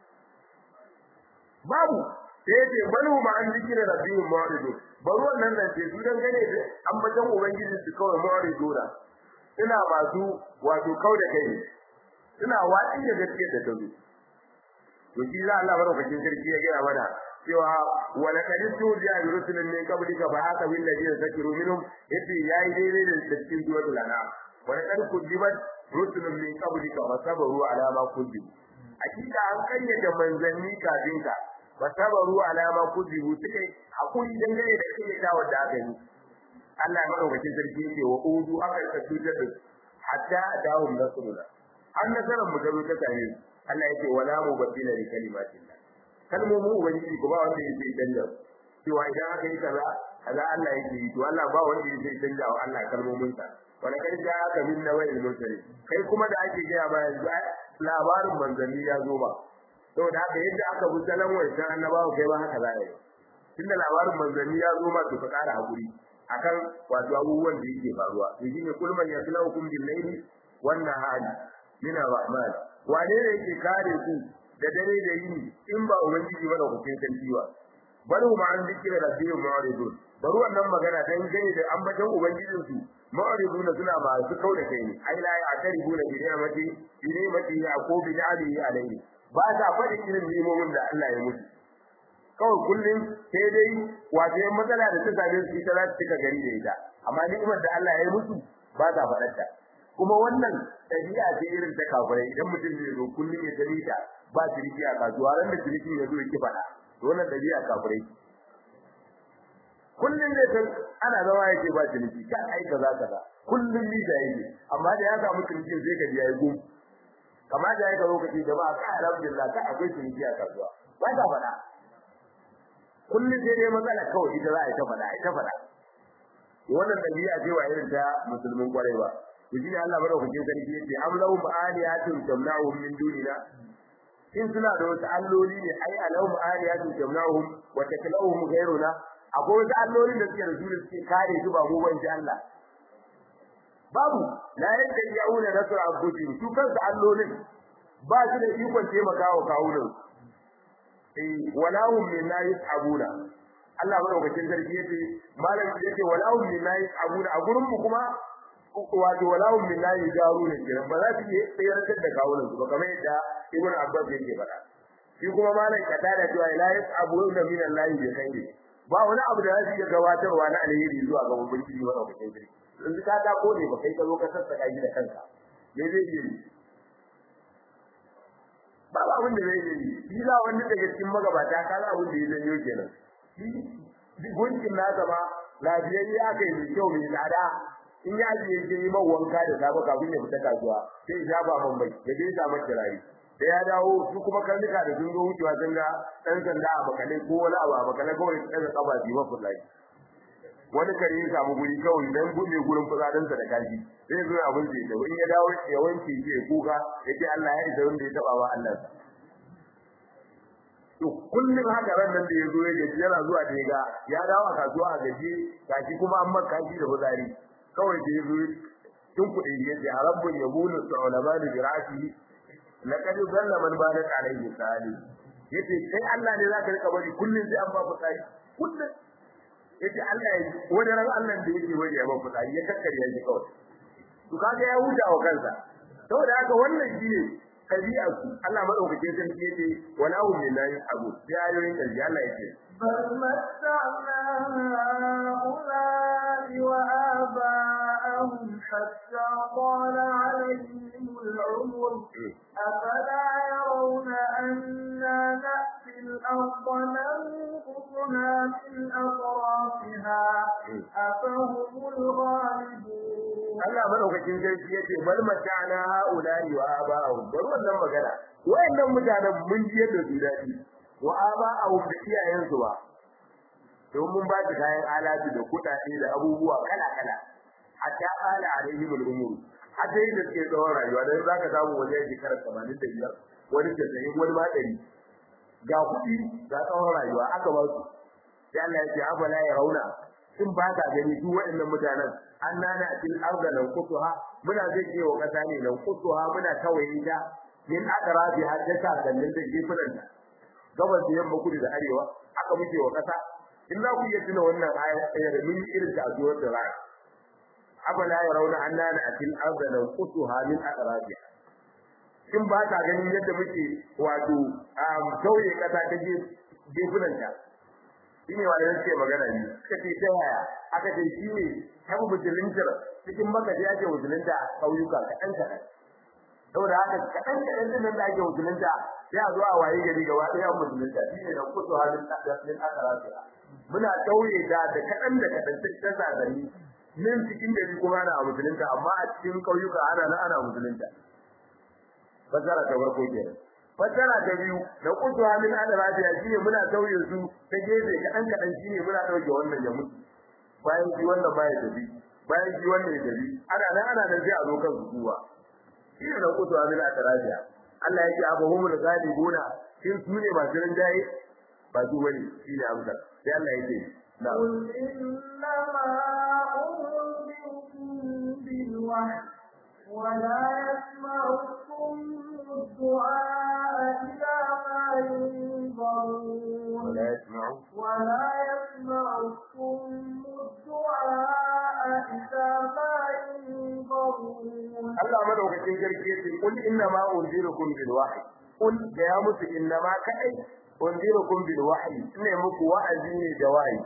babu sai yace banu ma an zikira rabbihim mu'ridu baro wannan nan ce su dan gane da ambaton ubangiji su kawai mu'ridu da ina masu wato kauda kai ina watsi da gaskiya da tazo to shi za Allah barakatin sarki ya gaya mana cewa wala kadistu bi rusulin min qablika fa haka bil ladina zakiru minhum yace yayi daidai da cikin suratul anam wala kad kudibat rusulun min qablika wa sabaru ala ma kudibu hakika an kayyade manzanni kafin ka ba sabaru alama kuzibu suka hakuri dangane da kake da wanda aka yi Allah ya madaukakin sarki yake wa udu aka ka cutar da hatta dawum nasruna an nasaran mu garo ta tare Allah yake wala mu badila li kalimatillah kalmomin ubangiji ko ba wanda yake danja cewa idan aka yi kaza kaza Allah yake yi to Allah ba wanda yake danja wa Allah kalmomin sa wala kai ja aka min nawai mutare kai kuma da ake gaya ba yanzu labarin manzanni ya zo ba saboda haka yadda aka bi salon wancan annabawa kai ba haka za a yi tunda labarin manzanni ya zo ma to ka kara hakuri akan wato abubuwan da yake faruwa to shine kulman yaslaukum bil layli wan nahari min rahman wane ne yake kare ku da dare da yini in ba ubangiji ba da kuke sarki ba bari ma an dikira rabbihim mu'ridun bari wannan magana dan gane da ambaton ubangijin su mu'ridun suna ba su kauda kai ne ai la ya ataribuna bi ni'mati bi ni'mati yaqub bi alihi alayhi ba ta faɗi irin nemomin da Allah ya mutu kawai kullum sai dai wato yan matsala da ta same su ita za su cika gari da ita amma ni'imar da Allah ya yi musu ba ta faɗar ta kuma wannan ɗabi'a ce irin ta kafirai idan mutum zai zo kullum ya gani ta ba ciniki a kasuwa ran da ciniki ya zo ya ki faɗa to wannan ɗabi'a kafirai kullum zai san ana zama yake ba ciniki ka ai kaza kaza kullum ni da yake amma da ya samu cinikin sai ka ji yayi gum kamar da yake lokaci da ba ka alhamdulillah ka akwai ciniki a kasuwa ba ta faɗa kullum sai dai matsala kawai ita za a yi ta faɗa ita faɗa wannan dabi'a ce wa irin ta musulmin kwarai ba to shi Allah madaukakin sarki yace am lahum aliyatun tamna'uhum min dunina in suna da wasu alloli ne ai alahum aliyatun tamna'uhum wa taklauhum ghayruna akwai wasu allolin da suke da su suke kare su ba mu ban Allah babu la yadda yauna nasra abudin su kansu allolin ba su da ikon taimakawa kawunan eh wala hum min la yasabuna Allah madaukakin sarki yace malam yace wala hum min la yasabuna a gurin mu kuma wato wala hum min la yajaruna kiran ba za su yi tsayar da kawunan su ba kamar yadda Ibn Abbas yake faɗa shi kuma malam kada da cewa la yasabuna min Allah bi khairi ba wani abu da zai iya gabatarwa na alheri zuwa ga ubangiji wa madaukakin sarki yanzu ka ta kone ba kai ka zo ka sassaka shi da kanka me zai yi ba ba abin da zai yi shi za wanda daga cikin magabata ka za abin da ya zanyo kenan shi gunkin nasa ma lafiyayye aka yi mai kyau mai tsada in ya je ya yi man wanka da safe kafin ya fita kasuwa sai ya shafa man bai ya je ya masa kirari da ya dawo su kuma karnuka da sun zo wucewa sun ga ɗan sanda a makalai ko wani abu a makalai kawai su ɗaga ƙafa su yi mafi lafi wani kare ya samu guri kawai dan buɗe gurin fitsarinsa da kashi zai zo abin da ya in ya dawo ya wanke shi ya kuka ya ce Allah ya isa wanda ya taɓa wa Allah sa to kullum haka ran nan da ya zo ya gaji yana zuwa da ya ga ya dawo a kasuwa a gaji gashi kuma an maka shi da fitsari kawai da ya zo tun kuɗi ya ce a rabbun ya bulu su'ulama da birasi laqad zalla man bada alayhi sali yace kai Allah ne zaka rika bari kullun sai an ba fitsari kullun yace Allah ya wani ran Allah da yake bari ya ba fitsari ya kakkare ya ji kawai to kaga ya huta wa kansa saboda haka wannan shine tabi'a su Allah madaukakin sarki yace wala hum lillahi abu sai ayoyin karshe Allah yake بل متعنا هؤلاء وآباءهم حتى طال عليهم العمر أفلا يرون أنا نأتي الأرض ننقصها من أطرافها أفهم الغالبون Allah madaukakin sarki yace bal mata'na haula'i wa aba'ahum bari wannan magana wayannan mutanen mun ji yadda su dadi wa aba'ahum da iyayensu ba don mun ba su kayan alatu da kudade da abubuwa kala kala hatta ala alaihim al-umur hatta yadda suke tsawon rayuwa dan zaka samu wani shekara 85 wani 90 wani ma 100 ga kudi ga tsawon rayuwa aka ba su sai Allah ya ce afala ya rauna in ba ka gani duk waɗannan mutanen an nana til arda lan kutuha muna zai ke wa kasa ne lan kutuha muna tawaye ta min akrabi har ta sa kallin da gefunan ta gabas da yamma kudu da arewa aka muke wa kasa in za ku iya tuna wannan ayar da mun irin ta zuwa da rana abala ya rauna an nana til arda lan kutuha min akrabi in ba ka ganin yadda muke wato tauye kasa ta gefunan ta shine wanda yake magana ne suka ce ta yaya aka ce shi ne tabu musulunta cikin maka da yake musulunta kauyuka kaɗan kaɗan saboda haka kaɗan kaɗan din da ake musulunta sai a zo a waye gari gaba ɗaya musulunta shi ne da kusa halin ɗin akaratu muna tauye da da kaɗan da kaɗan sai ta zagani nan cikin gari kuma ana musulunta amma a cikin kauyuka ana nan ana musulunta fasara ta farko kenan fasara ta biyu da kutuwa min al-rabiya shine muna tauye su ta gefe kadan kadan shine muna dauke wannan ya mutu bayan shi wannan baya tafi bayan shi wannan ya tafi ana nan ana nan sai a zo kan su kuwa shine da kutuwa min al-rabiya Allah yake abahumul ghalibuna shin su ne masu rinjaye ba su bane shine amsa sai Allah yake قل إنما أنذركم بالوحي ولا يسمع الصم الدعاء إذا ما ينظرون ولا يسمع ولا يسمع الصم الدعاء إذا ما ينظرون Allah madaukakin sarki yace kul inna ma unzirukum bil wahyi kul da ya musu inna ma kai unzirukum bil wahyi ne muku wa'azi ne da wahayi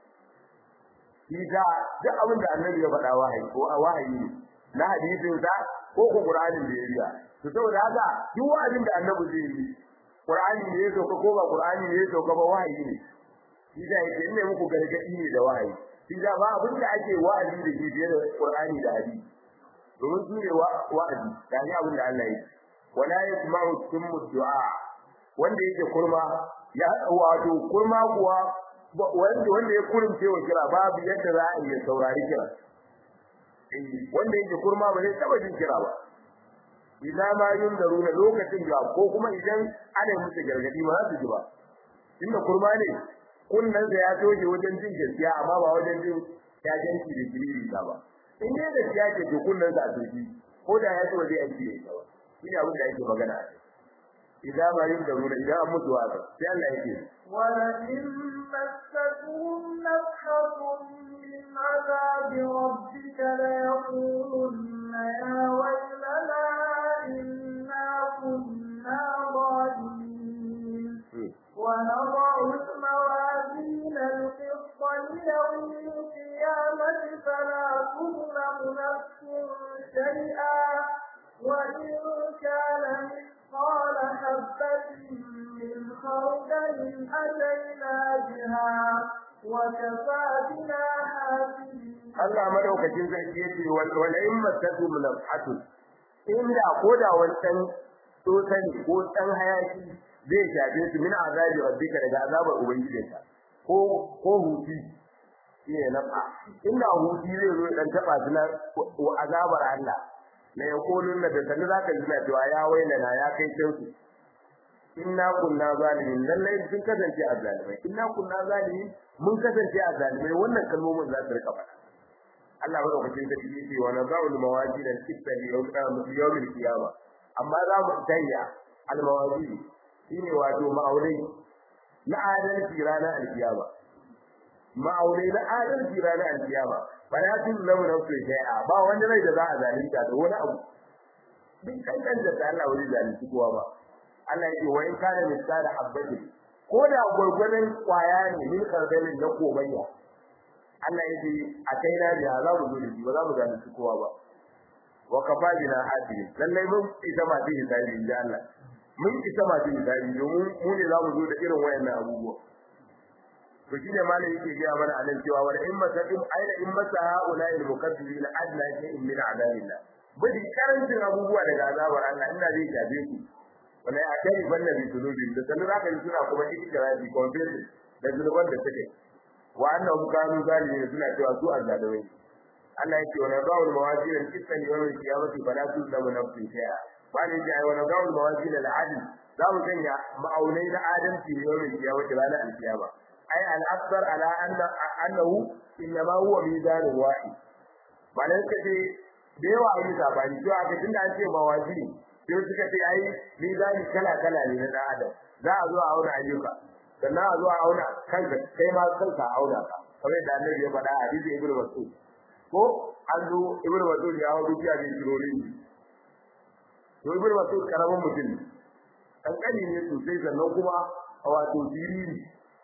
Isa duk abin da annabi ya faɗa wahayi ko a wahayi ne na hadisin sa ko ko Qur'anin da ya riya to saboda haka duk wa'azin da annabi zai yi Qur'ani ne ya sauka ko ba Qur'ani ne ya sauka ba wahayi ne Isa yake ne muku gargadi ne da wahayi Isa ba abin da ake wa'azi da shi fiye da Qur'ani da hadisi domin su ne wa'azi da ni abin da Allah ya wala yasma'u summu du'a wanda yake kurma ya wato kurma kuwa wanda wanda ya kurumce wa kira babu yadda za a yi saurari kira wanda yake kurma ba zai taba jin kira ba idan ma yundaruna lokacin da ko kuma idan ana musu gargadi ba za su ji ba inda kurma ne kunnan da ya toje wajen jin gaskiya amma ba wajen jin jajanci da kiriri ba in dai gaskiya ce to kunnan sa a turki ko da ya so zai aiki da ita ba shine abin da yake magana idan ma yundaruna idan an mutu wa sai Allah yake ولئن مستهم نفحة من عذاب ربك ليقولن يا ويلنا إنا كنا ظالمين ونضع الموازين القسط ليوم القيامة فلا تظلم نفس شيئا وإن كان مثقال حبة من خردل أتينا بها وكفى بنا حاسبين Allah madaukakin sarki yace wala in masatu mulafatu inda koda wancan tsotani ko dan hayaki zai shafe su min azabi rabbika daga azabar ubangijinka ko ko huti shine nafa inda huti zai zo dan taba su na azabar Allah la yaqulun da sanu zaka ji cewa ya wailana ya kai kansu inna kunna zalimin lallai sun kasance azzalimai inna kunna zalimin mun kasance azzalimai wannan kalmomin za su rika faɗa Allah ba lokacin da yake ce wa nazarul mawajid al-qissa li yawm al-qiyama amma za mu tayya al-mawajid shine wato ma'aunai na adalci ranar al-qiyama ma'aunai na adalci ranar al-qiyama ba ya tun lamu na su shay'a ba wanda rai da za a zalunta da wani abu duk kankan da Allah wani zalunci kowa ba Allah yake wa in kana misala habbati ko da gurgurdan kwaya ne min kardalin na komayya Allah yake a kai na da za mu zo da shi ba za mu zalunci kowa ba wa kafajina hadiri lallai mun ita ma din hisabi inda Allah mun ita ma din hisabi domin mu ne za mu zo da irin wayannan abubuwa to shine malai yake ga mana anan cewa wa in masakin aina in masa haula al mukaththibin adna shay'in min adabillah bidi karancin abubuwa daga azabar Allah ina zai shafe ku wala ya kai banda bi zunubin da sanin zaka yi suna kuma ikirafi confession da zunuban da suke wa annahum kanu zalimin suna cewa su azzalumai Allah yake wala ba'ul mawazin al-qistan yawm al-qiyamati fala tuzlamu nafsun shay'a bani ji ai wala ba'ul mawazin al-adl za mu sanya ma'aunai na adalci yawm al-qiyamati ranar al-qiyama ai al-akbar ala anna annahu inma huwa mizan wahid malan kace da yawa yi sabani to aka tunda an ce mawazin sai suka ce ai mizani kala kala ne na dan adam za a zo a auna ayyuka sannan a zo a auna kanka kai ma kanka a auna ka kamar da annabi ya faɗa a hadisi ibnu mas'ud ko an zo ibnu mas'ud ya hawo dukiya ne kirori to ibnu mas'ud karamin mutum kankani ne sosai sannan kuma a wato siriri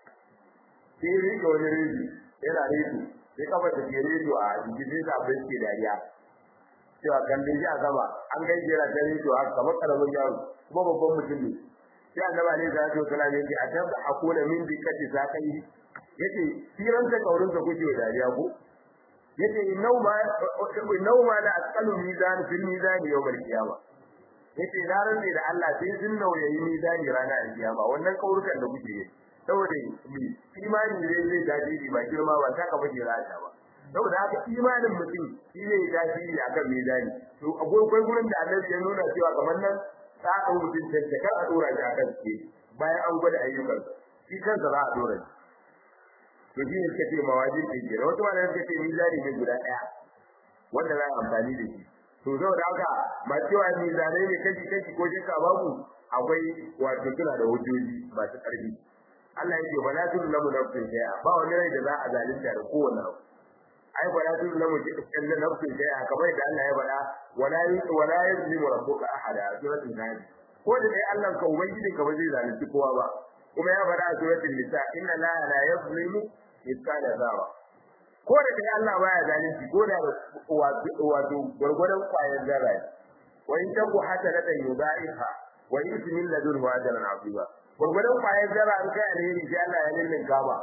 sai ya rike wani rediyo yana rediyo sai kafa ta ke rediyo a jikin da abin ke dariya cewa kallon shi a sama an gaishe yana ta rediyo haka kamar karamin yaro kuma babban mutum ne sai annaba ne za ta kula ne a tabba akuna min dikati sakai yace firan ta kaurin ka kuke dariya ko yace inau ma inau ma la asqalu mizan fil mizan yawm al qiyama yace na rantsi da Allah sai sun nauyayi mizani ranar al qiyama wannan kaurukan da kuke yi saboda mi imani ne zai dace ba girma ba ta ka bace rata ba saboda haka imanin mutum shi ne ya dace akan mizani to akwai gurin da Allah ya nuna cewa kamar nan ta ɗau mutum cancaka a ɗora shi a kan ke bayan an gwada ayyukan shi kansa za a ɗora shi to shi ne suka ce mawajin ɗin ke da wasu malamai suka ce mizani ne guda ɗaya wanda za a amfani da shi to saboda haka ba cewa mizanai ne kashi kashi ko shakka babu akwai wato suna da hujjoji masu ƙarfi Allah ya ce ba la tun lamu nafsin shay'a ba wani rai da za a zalunta da kowane abu ai ba la tun lamu nafsin shay'a kamar da Allah ya faɗa wala wala yazlimu rabbuka ahada suratul nahl ko da dai Allah ka ubangiji ka ba zai zalunci kowa ba kuma ya faɗa a suratul nisa inna la la yazlimu mithqala dharra ko da dai Allah baya zalunci ko da wato gurgurdan kwayar zarra wa in taku hasanatan yudaiha wa yuti min ladunhu ajran azima gurgurdan kwayar zarra an kai alheri sai Allah ya lillin gaba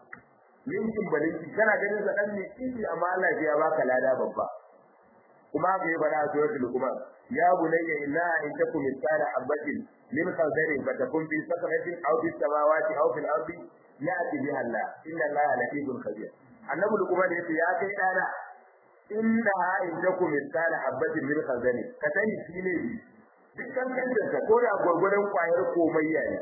linkin balinki kana ganin sa dan ne kiji amma Allah ya baka lada babba kuma ga yaba da suratul luqman ya bunayya inna in takum mithqala habatin min khardalin fatakun fi sakratin aw fi samawati aw fil ardi ya'ti biha Allah inna Allah latifun khabir annabi luqman yace ya kai dana inna in takum mithqala habatin min khardalin ka sani shine dukkan kanka ka koda gurgurdan kwayar komayya ne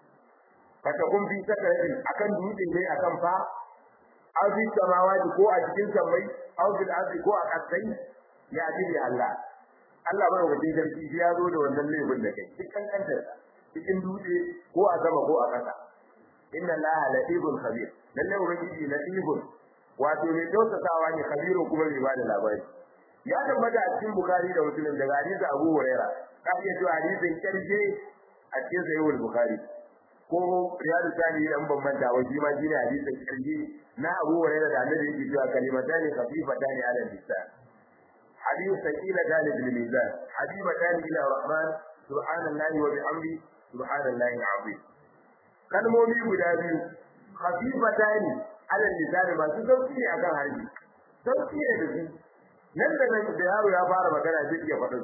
fatakun fi sakratin akan dutse ne akan fa aw fi samawati ko a cikin sammai aw fil ardi ko a kasai ya ji Allah Allah bai wajen sarki shi ya zo da wannan laifin da kai cikin kanta cikin dutse ko a sama ko a ƙasa inna Allah latifun khabir lalle ubangiji latifun wato mai kyautatawa ne khabirun kuma mai bada labari ya tabbata a cikin bukari da muslim daga hadisi abu huraira ka iya cewa hadisin karshe a cikin sahihul bukhari ko riyadu sani dan ban manta wa shi ma shine hadisin karshe na abu huraira da annabi yake cewa kalimatani khafifatani ala lisan حديث ثقيلتان بالميزان حبيبتان إلى الرحمن سبحان الله وبحمده سبحان الله العظيم kalmomi guda biyu khafifatani ala lisan masu sauki ne akan harbi sauki ne da su nan da nan da yaro ya fara magana zai iya faɗin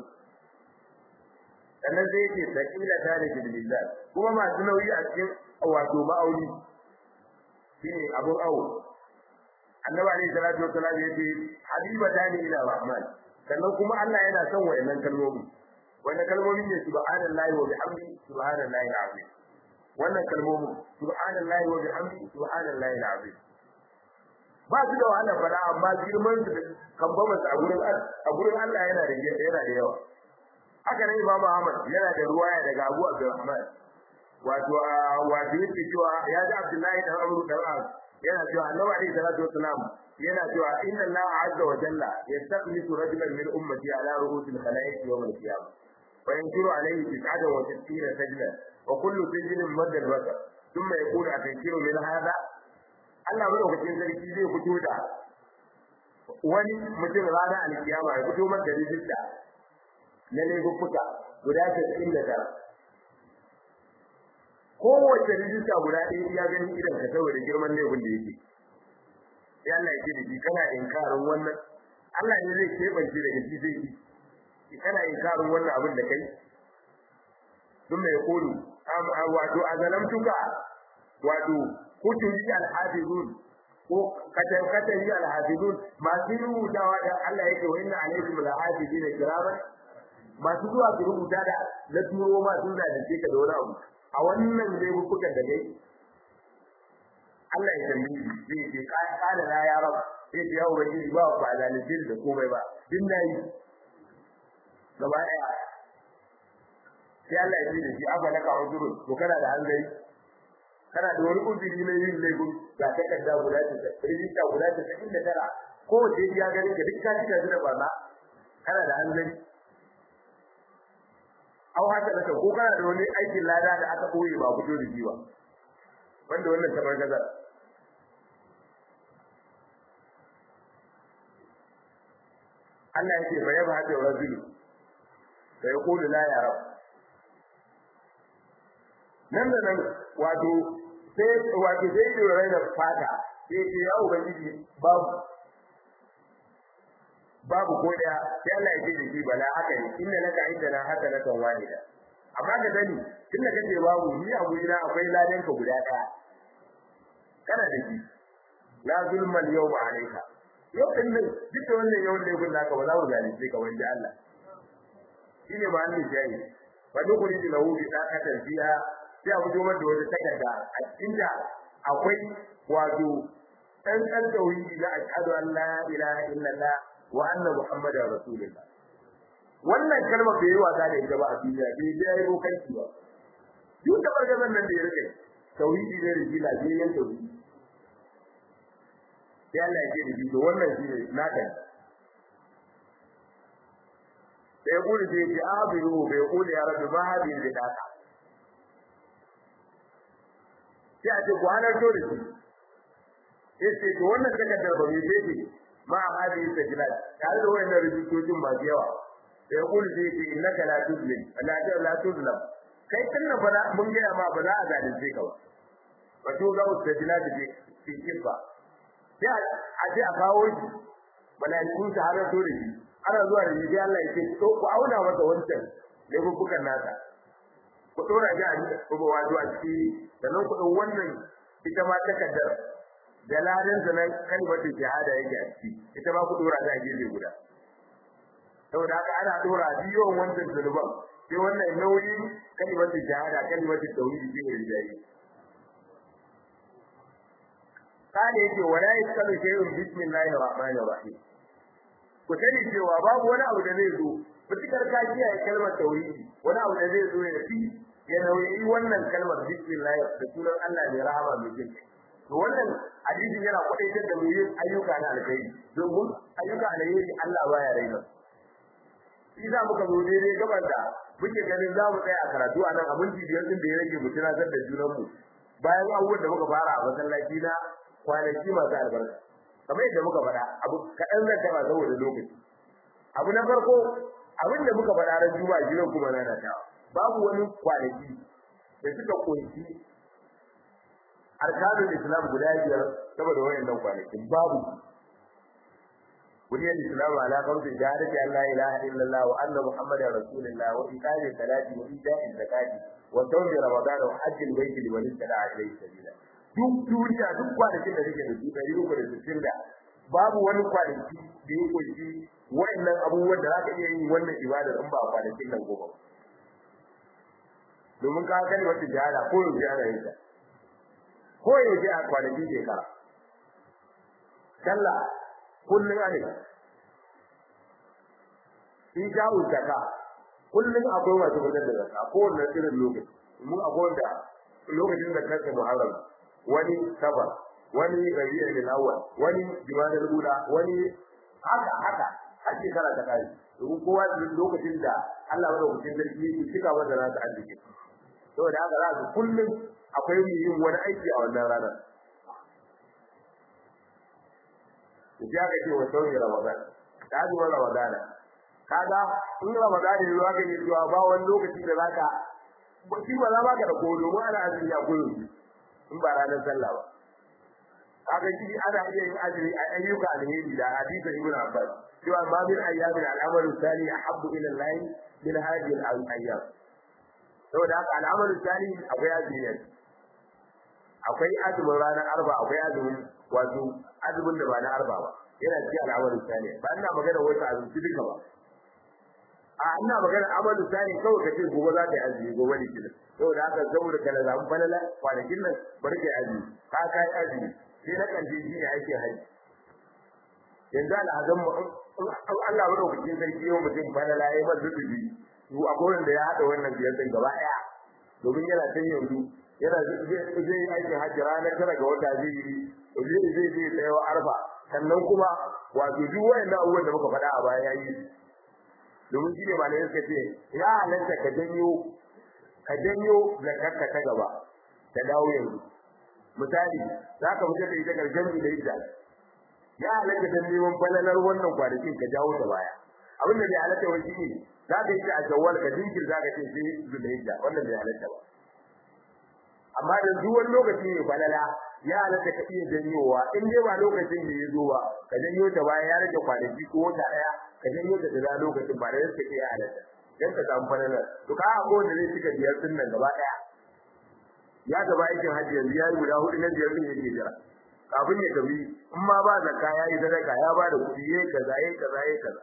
sannan zai yake sakila tare da lisan kuma masu nauyi a cikin wato ma'auni shine abun awo annabi alayhi salatu wassalam yace habibatani ila rahman sannan kuma Allah yana son wayannan kalmomi wannan kalmomin ne subhanallahi wa bihamdi subhanallahi alazim wannan kalmomin subhanallahi wa bihamdi subhanallahi alazim ba su da wahala fara amma girman su kan ba masa a gurin a gurin Allah yana da yana da yawa haka ne Imam Ahmad yana da ruwaya daga Abu Abdurrahman wato wato yake cewa ya ji Abdullahi dan Amr dan As yana cewa Annabi alaihi salatu wassalam yana cewa inna Allah azza wa jalla yastaqlisu rajulan min ummati ala ru'usil khalaiq yawm al-qiyamah wa yankiru alayhi tis'atan wa tis'ina sajda wa kullu sajdatin madda al-basar thumma yaqulu atankiru min hadha Allah madaukakin sarki zai fito da wani mutum ranar alkiyama ya fito man da rijista na laifuffuka guda casa'in da tara kowace rijista guda ɗaya ya gani idan ka saboda girman laifin da yake sai Allah ya ce da shi kana inkarin wannan Allah ne zai keɓance daga shi zai yi kana inkarin wannan abin da kai sun mai kulu wato a zalamtuka wato kutubi al-hafizun ko katan katan al-hafizun masu rubutawa da Allah yake wa inna alaikum al-hafizina kiraman masu zuwa su rubuta da na turo ma sun da ce ka da wani abu a wannan dai bukukan da dai Allah ya tambayi zai ce kana na ya rab sai ce ya ubangiji ba ba zalunci da komai ba din nayi gaba daya sai Allah ya ce da shi aba laka uzurun to kana da hanzari kana da wani uzuri na yin laifin ga takarda guda ta rijista guda ta cikin da tara ko wace ya gani ka duk ka cika da barna kana da hanzari au haka da ko kana da wani aikin lada da aka koyi ba fito da jiwa wanda wannan kamar gaza Allah yake fa yaba hada rajulu fa yaqulu la ya rab nan da nan wato sai wato sai da rai da fata sai ce ya ubangiji babu babu ko da sai Allah ya ce da shi bala haka ne inna laka indana hasanatan wahida amma ka sani tunda kace babu ni a gurina akwai ladan ka guda daya kana da shi la zulma al-yawma alayka yau din nan duk wannan yau ne gun naka ba za mu zalunce ka wanda Allah shine ba Allah jayi wa dukuri da lahu bi daqatan fiha sai a fito mata wata takarda a cikin da akwai wato dan dan tauhidi da ashhadu an la ilaha illallah wa anna muhammadar rasulullah wannan kalma bai yi wasa da ita ba a duniya bai je yayi bokanci ba duk da bargazan nan da ya rike tauhidi ne da jila bai yan tauhidi sai Allah ya ce da shi to wannan shi ne naka sai gudu sai ya abiru bai kula ya rabbi ma hadin da daka sai a ce ku halarto da shi sai ce to wannan takardar ba mai ce ma hadi sajlat tare da wayannan rubutocin masu yawa da ya kullu zai ce innaka la tuzlim la ta la tuzlam kai tunda ba mun ga ma ba za a zalunce ka ba wato ga sajlat da ke kifa sai a je a kawo shi malaikun ta har to da shi ana zuwa da shi Allah ya ce to ku auna masa wancan da bubukan nasa ku dora ji a ko wato a ciki sannan ku wannan ita ma takaddar da ladan zanen kalmatu shahada yake a ciki ita ma ku dora ta gefe guda saboda haka ana dora biyon wannan zuluban sai wannan nauyi kalmatu shahada kalmatu tauhid ke rinjaye kana yake wala yaskalu shay'un bismillahir rahmanir rahim ku sani cewa babu wani abu da zai zo fitikar ka kiyaye kalmar tauhidi wani abu da zai zo ya fi ya nauyi wannan kalmar bismillah da sunan Allah mai rahama mai jin to wannan hadisin yana kwadaitar da mu yin ayyuka na alkhairi domin ayyuka alkhairi Allah baya raina shi za muka zo daidai gaban da muke ganin za mu tsaya a karatu a nan abin biyar din da ya rage mu tunatar da junan mu bayan abubuwan da muka fara a masallaci na kwanaki masu albarka kamar yadda muka faɗa abu kaɗan zan taɓa saboda lokaci abu na farko abin da muka faɗa ran juma'a jiran kuma na da tawa babu wani kwanaki da suka kunshi arkanul islam guda biyar saboda wayannan kwanakin babu buniyar islam ala qawli shahadati an la ilaha illallah wa anna muhammadar rasulullah wa iqami salati wa ita'i zakati wa sawmi ramadan wa hajjil baiti liman istata'a ilayhi sabila duk duniya duk kwanakin da suke da su ɗari uku da sittin da babu wani kwanaki da ya kunshi wa'annan abubuwan da zaka iya yin wannan ibada in ba kwanakin nan goma domin ka kalli wata jihada ko yau jihada yin ko yau ji a kwanakin shekara sallah kullum ane in sha'u zaka kullum akwai masu fitar da zaka ko wannan irin lokaci mun akwai wanda lokacin da kanka muharram wani safar wani rabi'ul awwal wani jumadal ula wani haka haka har shekara ta kai domin kowa da lokacin da Allah madaukakin sarki yake cika masa nasa arziki saboda haka za su kullum akwai mai yin wani aiki a wannan ranar ya ga ce wa sauyi ramadan ta zuwa ramadana kaga in ramadan ne zuwa ga ne zuwa ba wani lokaci da zaka ba shi ba za ba ka da ko domin ana azumi a koyo in ba ranar sallah ba kaga shi ana iya yin azumi a ayyuka alheri da hadisi ibn abbas cewa ma min ayyamin al'amalu salih ahabbu ila allah min hadhihi al-ayyam saboda haka al'amalu salih akwai azumi akwai azumin ranar arba akwai azumin wato azumin da ba na arba ba yana cikin al'amalu salih ba ina magana wata azumi duka ba a ina magana amalu salih kawai kace gobe za ka yi azumi gobe ne kina saboda haka saboda kana zamu falala kwanakin nan bari ka yi azumi ka kai azumi sai na kan shi ne ake haji yanzu al'adun mu Allah ba dauki sarki yau mutum falala yayi masa zubi to akwai wanda ya hada wannan biyar din gaba daya domin yana tan yanzu yana zai yi aikin hajji ranar tara ga wata zai yi zai zai zai tsayawa arfa sannan kuma wato duk wayannan abubuwan da muka faɗa a baya yayi domin shi ne malamai suka ce ya halatta ka janyo ka janyo zakarka ta gaba ta dawo yanzu misali za ka fitar da ita karshen da ita ya halatta dan neman falalar wannan kwanakin ka jawo ta baya abin da bai halatta wani shi ne za ka yi ta a shawwal ka jinkir za ka ce sai zulhijja wannan bai halatta ba amma da duk wani lokaci ne falala ya halatta ka iya janyowa in dai ba lokacin da ya zo ba ka janyo ta baya ya rage kwanaki ko wata daya ka janyo ta da lokacin ba da yake ke ya halatta dan ka samu falala to ka ko da zai cika biyar din nan gaba daya ya gaba aikin hajji yanzu ya yi guda hudu na biyar din yake jira kafin ya tafi in ma ba zakka ya yi sadaka ya ba da kuɗi yayi kaza yayi kaza yayi kaza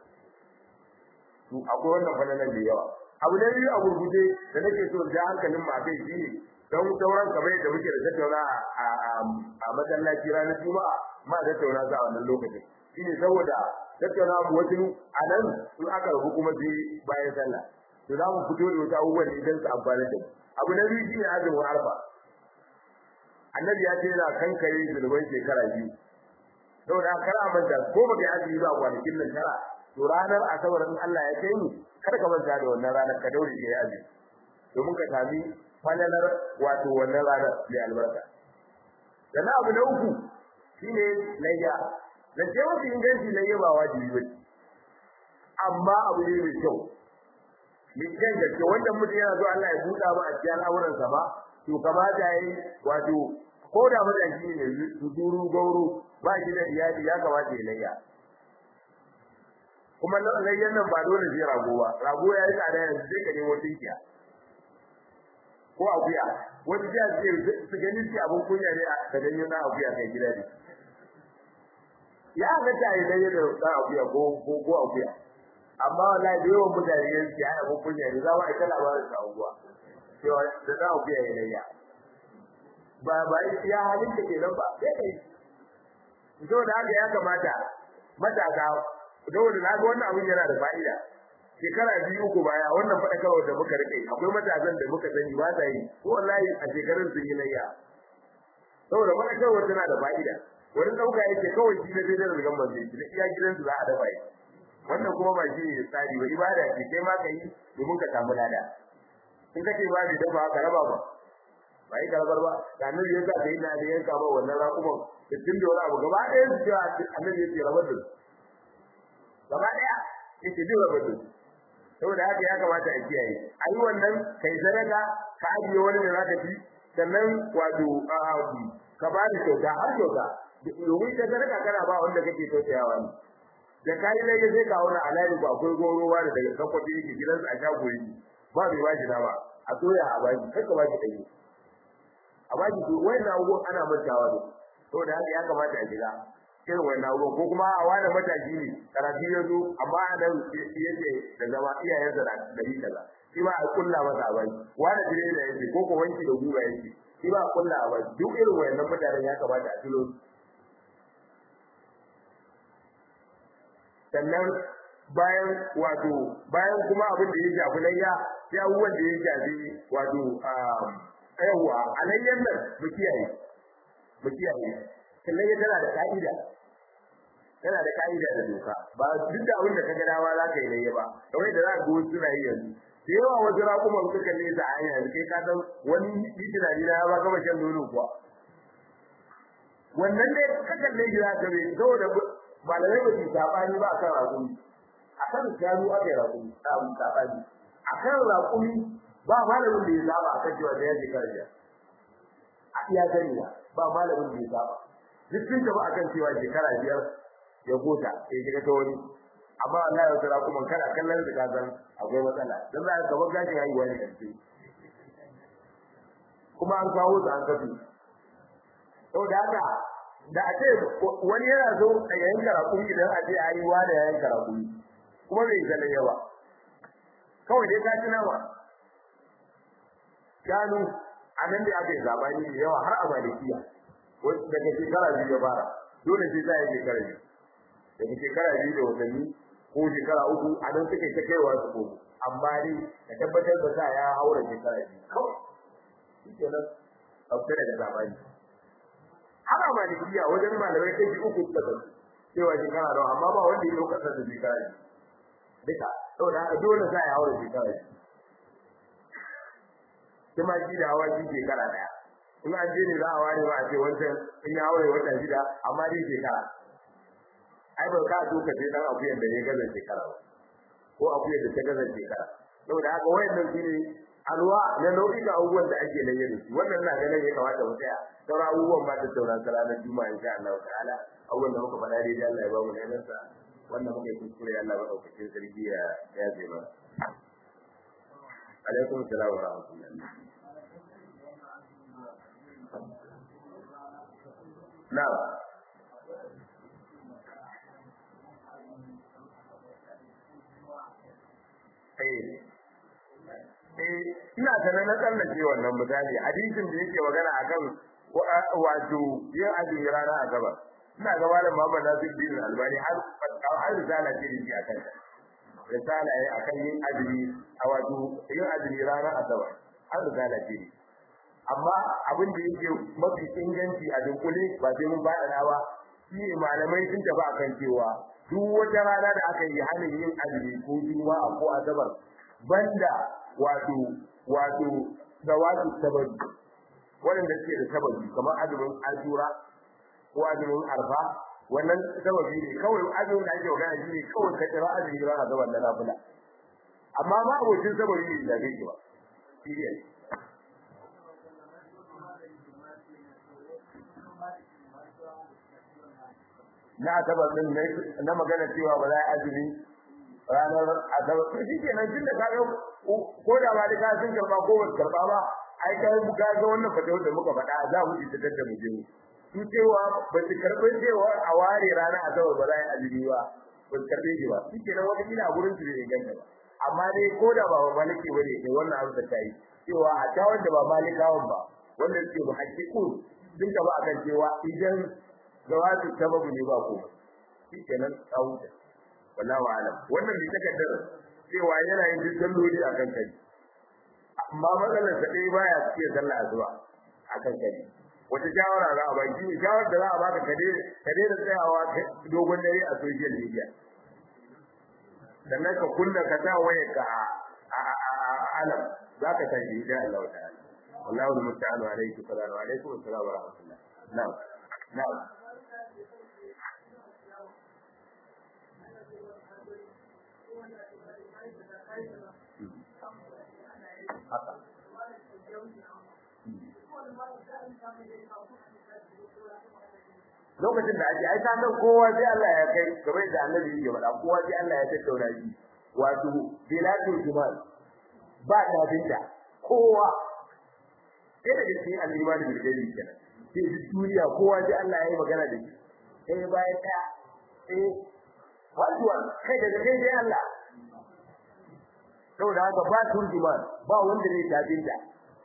to akwai wannan falalan da yawa abu na biyu a gurguje da nake so da hankalin ma kai shi don sauran kamar da muke da tattauna a masallaci ranar juma'a ma da tattauna za a wannan lokacin shine saboda tattauna mu wasu a nan in aka rubu kuma sai bayan sallah to za mu fito da wata abubuwan da idan su amfani da abu na biyu shine azumin arfa annabi ya ce yana kankare zunuban shekara biyu saboda kar a manta ko baka yi azumi ba kwanakin nan tara to ranar asabar in Allah ya kai mu kar ka manta da wannan ranar ka daure ka yi azumi domin ka sami falalar wato wannan ranar mai albarka sannan abu na uku shine layya da ce mafi inganci layya ba wajibi ba amma abu ne mai kyau mai kyan gaske wanda mutum yana so Allah ya buɗa ba a cikin al'amuransa ba to kamata yayi wato ko da matashi ne duru gauro ba shi da iyali ya kamata ya layya kuma layyan nan ba dole sai rago ba rago ya yi tsada yanzu sai ka nemo tinkiya ko akuya wani jiya ce su gani shi abin kunya ne a ka janyo na akuya kai gida ne ya ga ta yi layya da na akuya ko ko ko akuya amma wallahi da yawan mutane ne su yana abin kunya ne za mu aika labarin sa unguwa cewa da na akuya ya layya ba ba ya halin da ke nan ba sai kai to da haka ya kamata matasa saboda na ga wannan abin yana da fa'ida shekara biyu uku baya wannan fadakarwa da muka rike akwai matasan da muka sani ba ta yi ko wallahi a shekarun sun yi layya saboda fadakarwa tana da fa'ida wani dauka yake kawai shi ne da rigan manzo shi da iya gidan su za a dafa yi wannan kuma ba shi ne tsari ba ibada ce kai ma kai domin ka samu lada in kace ba ni dafa ka raba ba ba yi karabar ba da annabi ya sa kai na da yanka ba wannan raƙuman da tun da wani abu gaba ɗaya su ce annabi ya ce rabar da su gaba ɗaya yake jin rabar da su saboda haka ya kamata a kiyaye ayi wannan kai sadaka ka ajiye wani da zaka ci sannan wato ka ba da kyauta har kyauta domin ka sadaka kana ba wanda kake tausayawa ne da kai dai sai ka wani alayi ko akwai gorowa da daga kakwace yake gidansa a shago yake ba bai bashi na ba a soya a baki kai ka bashi dai a baki to wannan abubuwan ana mantawa da saboda haka ya kamata a jira irin wannan abubuwan ko kuma a wani mataki ne karatu ya zo amma a nan yake da zama iyayensa na dari kaza shi ma a kulla masa a baki wani dire da yake ko ko wanki da guba yake shi ba a kulla a baki duk irin wannan mutanen ya kamata a tulo sannan bayan wato bayan kuma abin da ya shafi layya sai abubuwan da ya shafi wato yawwa alayyan nan mu kiyaye mu kiyaye sannan ya tana da ka'ida tana da ka'ida da doka ba duk da abin da ka ga dawa za ka yi layya ba kamar da za ka ga suna yi yanzu da yawa wasu raƙuman suka nesa a hanya kai ka san wani yi tunani na ba gama shan nono kuwa wannan ne ka kalle shi za ka bai saboda malamai ba su sabani ba akan raƙumi akan shanu aka yi raƙumi samu sabani akan raƙumi ba malamin da ya saba akan cewa da ya je kariya a iya gani ba malamin da ya saba duk sun tafi akan cewa shekara biyar ya gota ya shiga ta wani amma Allah ya tsara kuma kana kallon da ka san akwai matsala dan za ka ga gashin haihuwa ne kace kuma an kawo su an kafi saboda haka da a ce wani yana zo a yayin karakun idan a ce ayi wa da yayin karakun kuma bai zale yawa kawai dai ka tuna ba gano a nan da aka yi zabani da yawa har a malikiya daga shekara biyu ya fara dole sai za a yi shekara biyu daga shekara biyu da watanni ko shekara uku a nan suka yi ta kaiwa su ko amma dai ka tabbatar da sa ya haura shekara biyu kawai shi kenan ɗauke daga zabani ana malikiya wajen malamai kai uku suka san cewa shekara nawa amma ba wanda ya dauka da shekara ne duka saboda haka dole sai ya haura shekara ne kuma shi da hawa shi shekara daya in an je ne za a ware ba a ce wancan in ya haura wata shida amma dai shekara ai ba ka so ka je dan akuyan da ya gaza shekara ba ko akuyan da ta gaza shekara saboda haka wayannan su ne alwa na nau'ika abubuwan da ake nan yadda wannan na ganin ya kamata mu tsaya sauran abubuwan ba ta sauran sa ranar juma'a insha Allah ta'ala abubuwan da muka faɗa dai da Allah ya ba mu nan sa wannan muka yi kuskure Allah ba daukakin sarki ya ya ce ba alaikum assalam wa rahmatullahi na'am eh ina sanar na tsallake wannan misali hadisin da yake magana akan wato yin azumi rana a gaba ina ga malam Muhammad Nasir bin Albani har har risala ce da shi akan risala yayi akan yin azumi a wato yin azumi rana a gaba har risala ce amma abin da yake mafi inganci a dunkule ba sai mun ba da ba shi malamai sun tafi akan cewa duk wata rana da aka yi halin yin azumi ko juma'a ko asabar banda wato wato zawatu sababi wanda suke da sababi kamar azumin ashura ko azumin arfa wannan sababi ne kawai azumin da ake magana shi ne kawai ka kira azumi rana da wannan nafila amma ma abokin sababi ne da zai ba shi ne na asabar din na magana cewa ba za a azumi ranar asabar to shi kenan tun da kaga ko da ba da ka sun karba ko ba karba ba ai kai mu ga ga wannan fatawa da muka faɗa za mu ji tattar da mu je su cewa ba su karɓi cewa a ware ranar asabar ba za a azumi ba ba su karɓe shi ba shi kenan wata kila a gurin su bai inganta ba amma dai ko da ba maliki ba ne sai wannan abu da ta yi cewa a ta wanda ba malikawan ba wanda suke mu hakiku sun ka ba akan cewa idan zawatu sababu ne ba ko shi kenan tsawuta wallahu alam wannan bai takaddara cewa yana yin duk salloli akan kai amma matsalar sa dai baya cikin sallah azuwa akan kai wata shawara za a baki ne shawara da za a baka kade kade da tsayawa dogon dare a social media sannan ka kunna ka sa wayar ka a alam za ka tashi insha Allah ta'ala wallahu musta'anu alayhi sallallahu alaihi wa sallam wa rahmatullah na'am na'am haka lokacin da ake aika nan kowa sai Allah ya kai kamar da annabi ya faɗa kowa sai Allah ya tattauna shi wato bilatul jumal ba ta binta kowa sai da cikin al-iman bil gaibi kenan sai duniya kowa sai Allah ya yi magana da shi sai bayan ta eh wajiwa kai daga kai sai Allah saboda haka ba turjuman ba wanda zai tafi da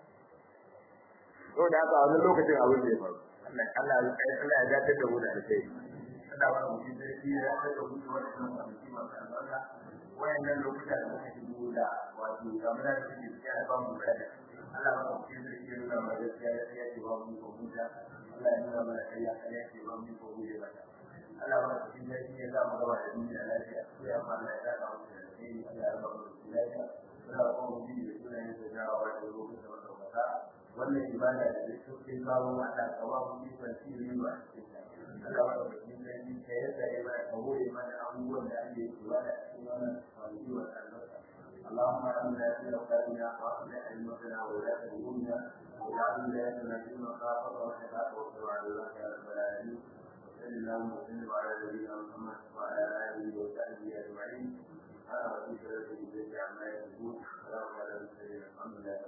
saboda haka a wannan lokacin abin da ya faru Allah Allah Allah ya dace da mu da kai Allah ba mu da shi ya dace da mu da wannan kwanaki masu albarka wayannan lokuta da muka shigo da wato kamar da suke cikin ba mu da Allah ba mu da shi ya nuna mana gaskiya ya ce ba mu ko muta Allah ya nuna mana kai ya kai ya ce ba mu ko muta Allah ba mu da shi ya zama gaba da duniya lafiya sai amma Allah ya dace mu da shi Allah ya ba mu da lafiya Allah ko mu da sunan da jawa da lokacin da muka wannan ibada da duk sun kawo mata kawo mu yi fanci ne ba Allah ba da shi ne ni kai da ya ba ka goye mana abubuwan da ake yi wa da cikin wannan fanci wa albarka اللهم آمنا في أوطاننا وأصلح أئمتنا وولاة أمورنا واجعل ولايتنا في من خافك واتقاك واتبع رضاك يا رب العالمين وصل اللهم وسلم على نبينا محمد وعلى آله وصحبه أجمعين سبحان ربك رب العزة عما يصفون وسلام على المرسلين الحمد لله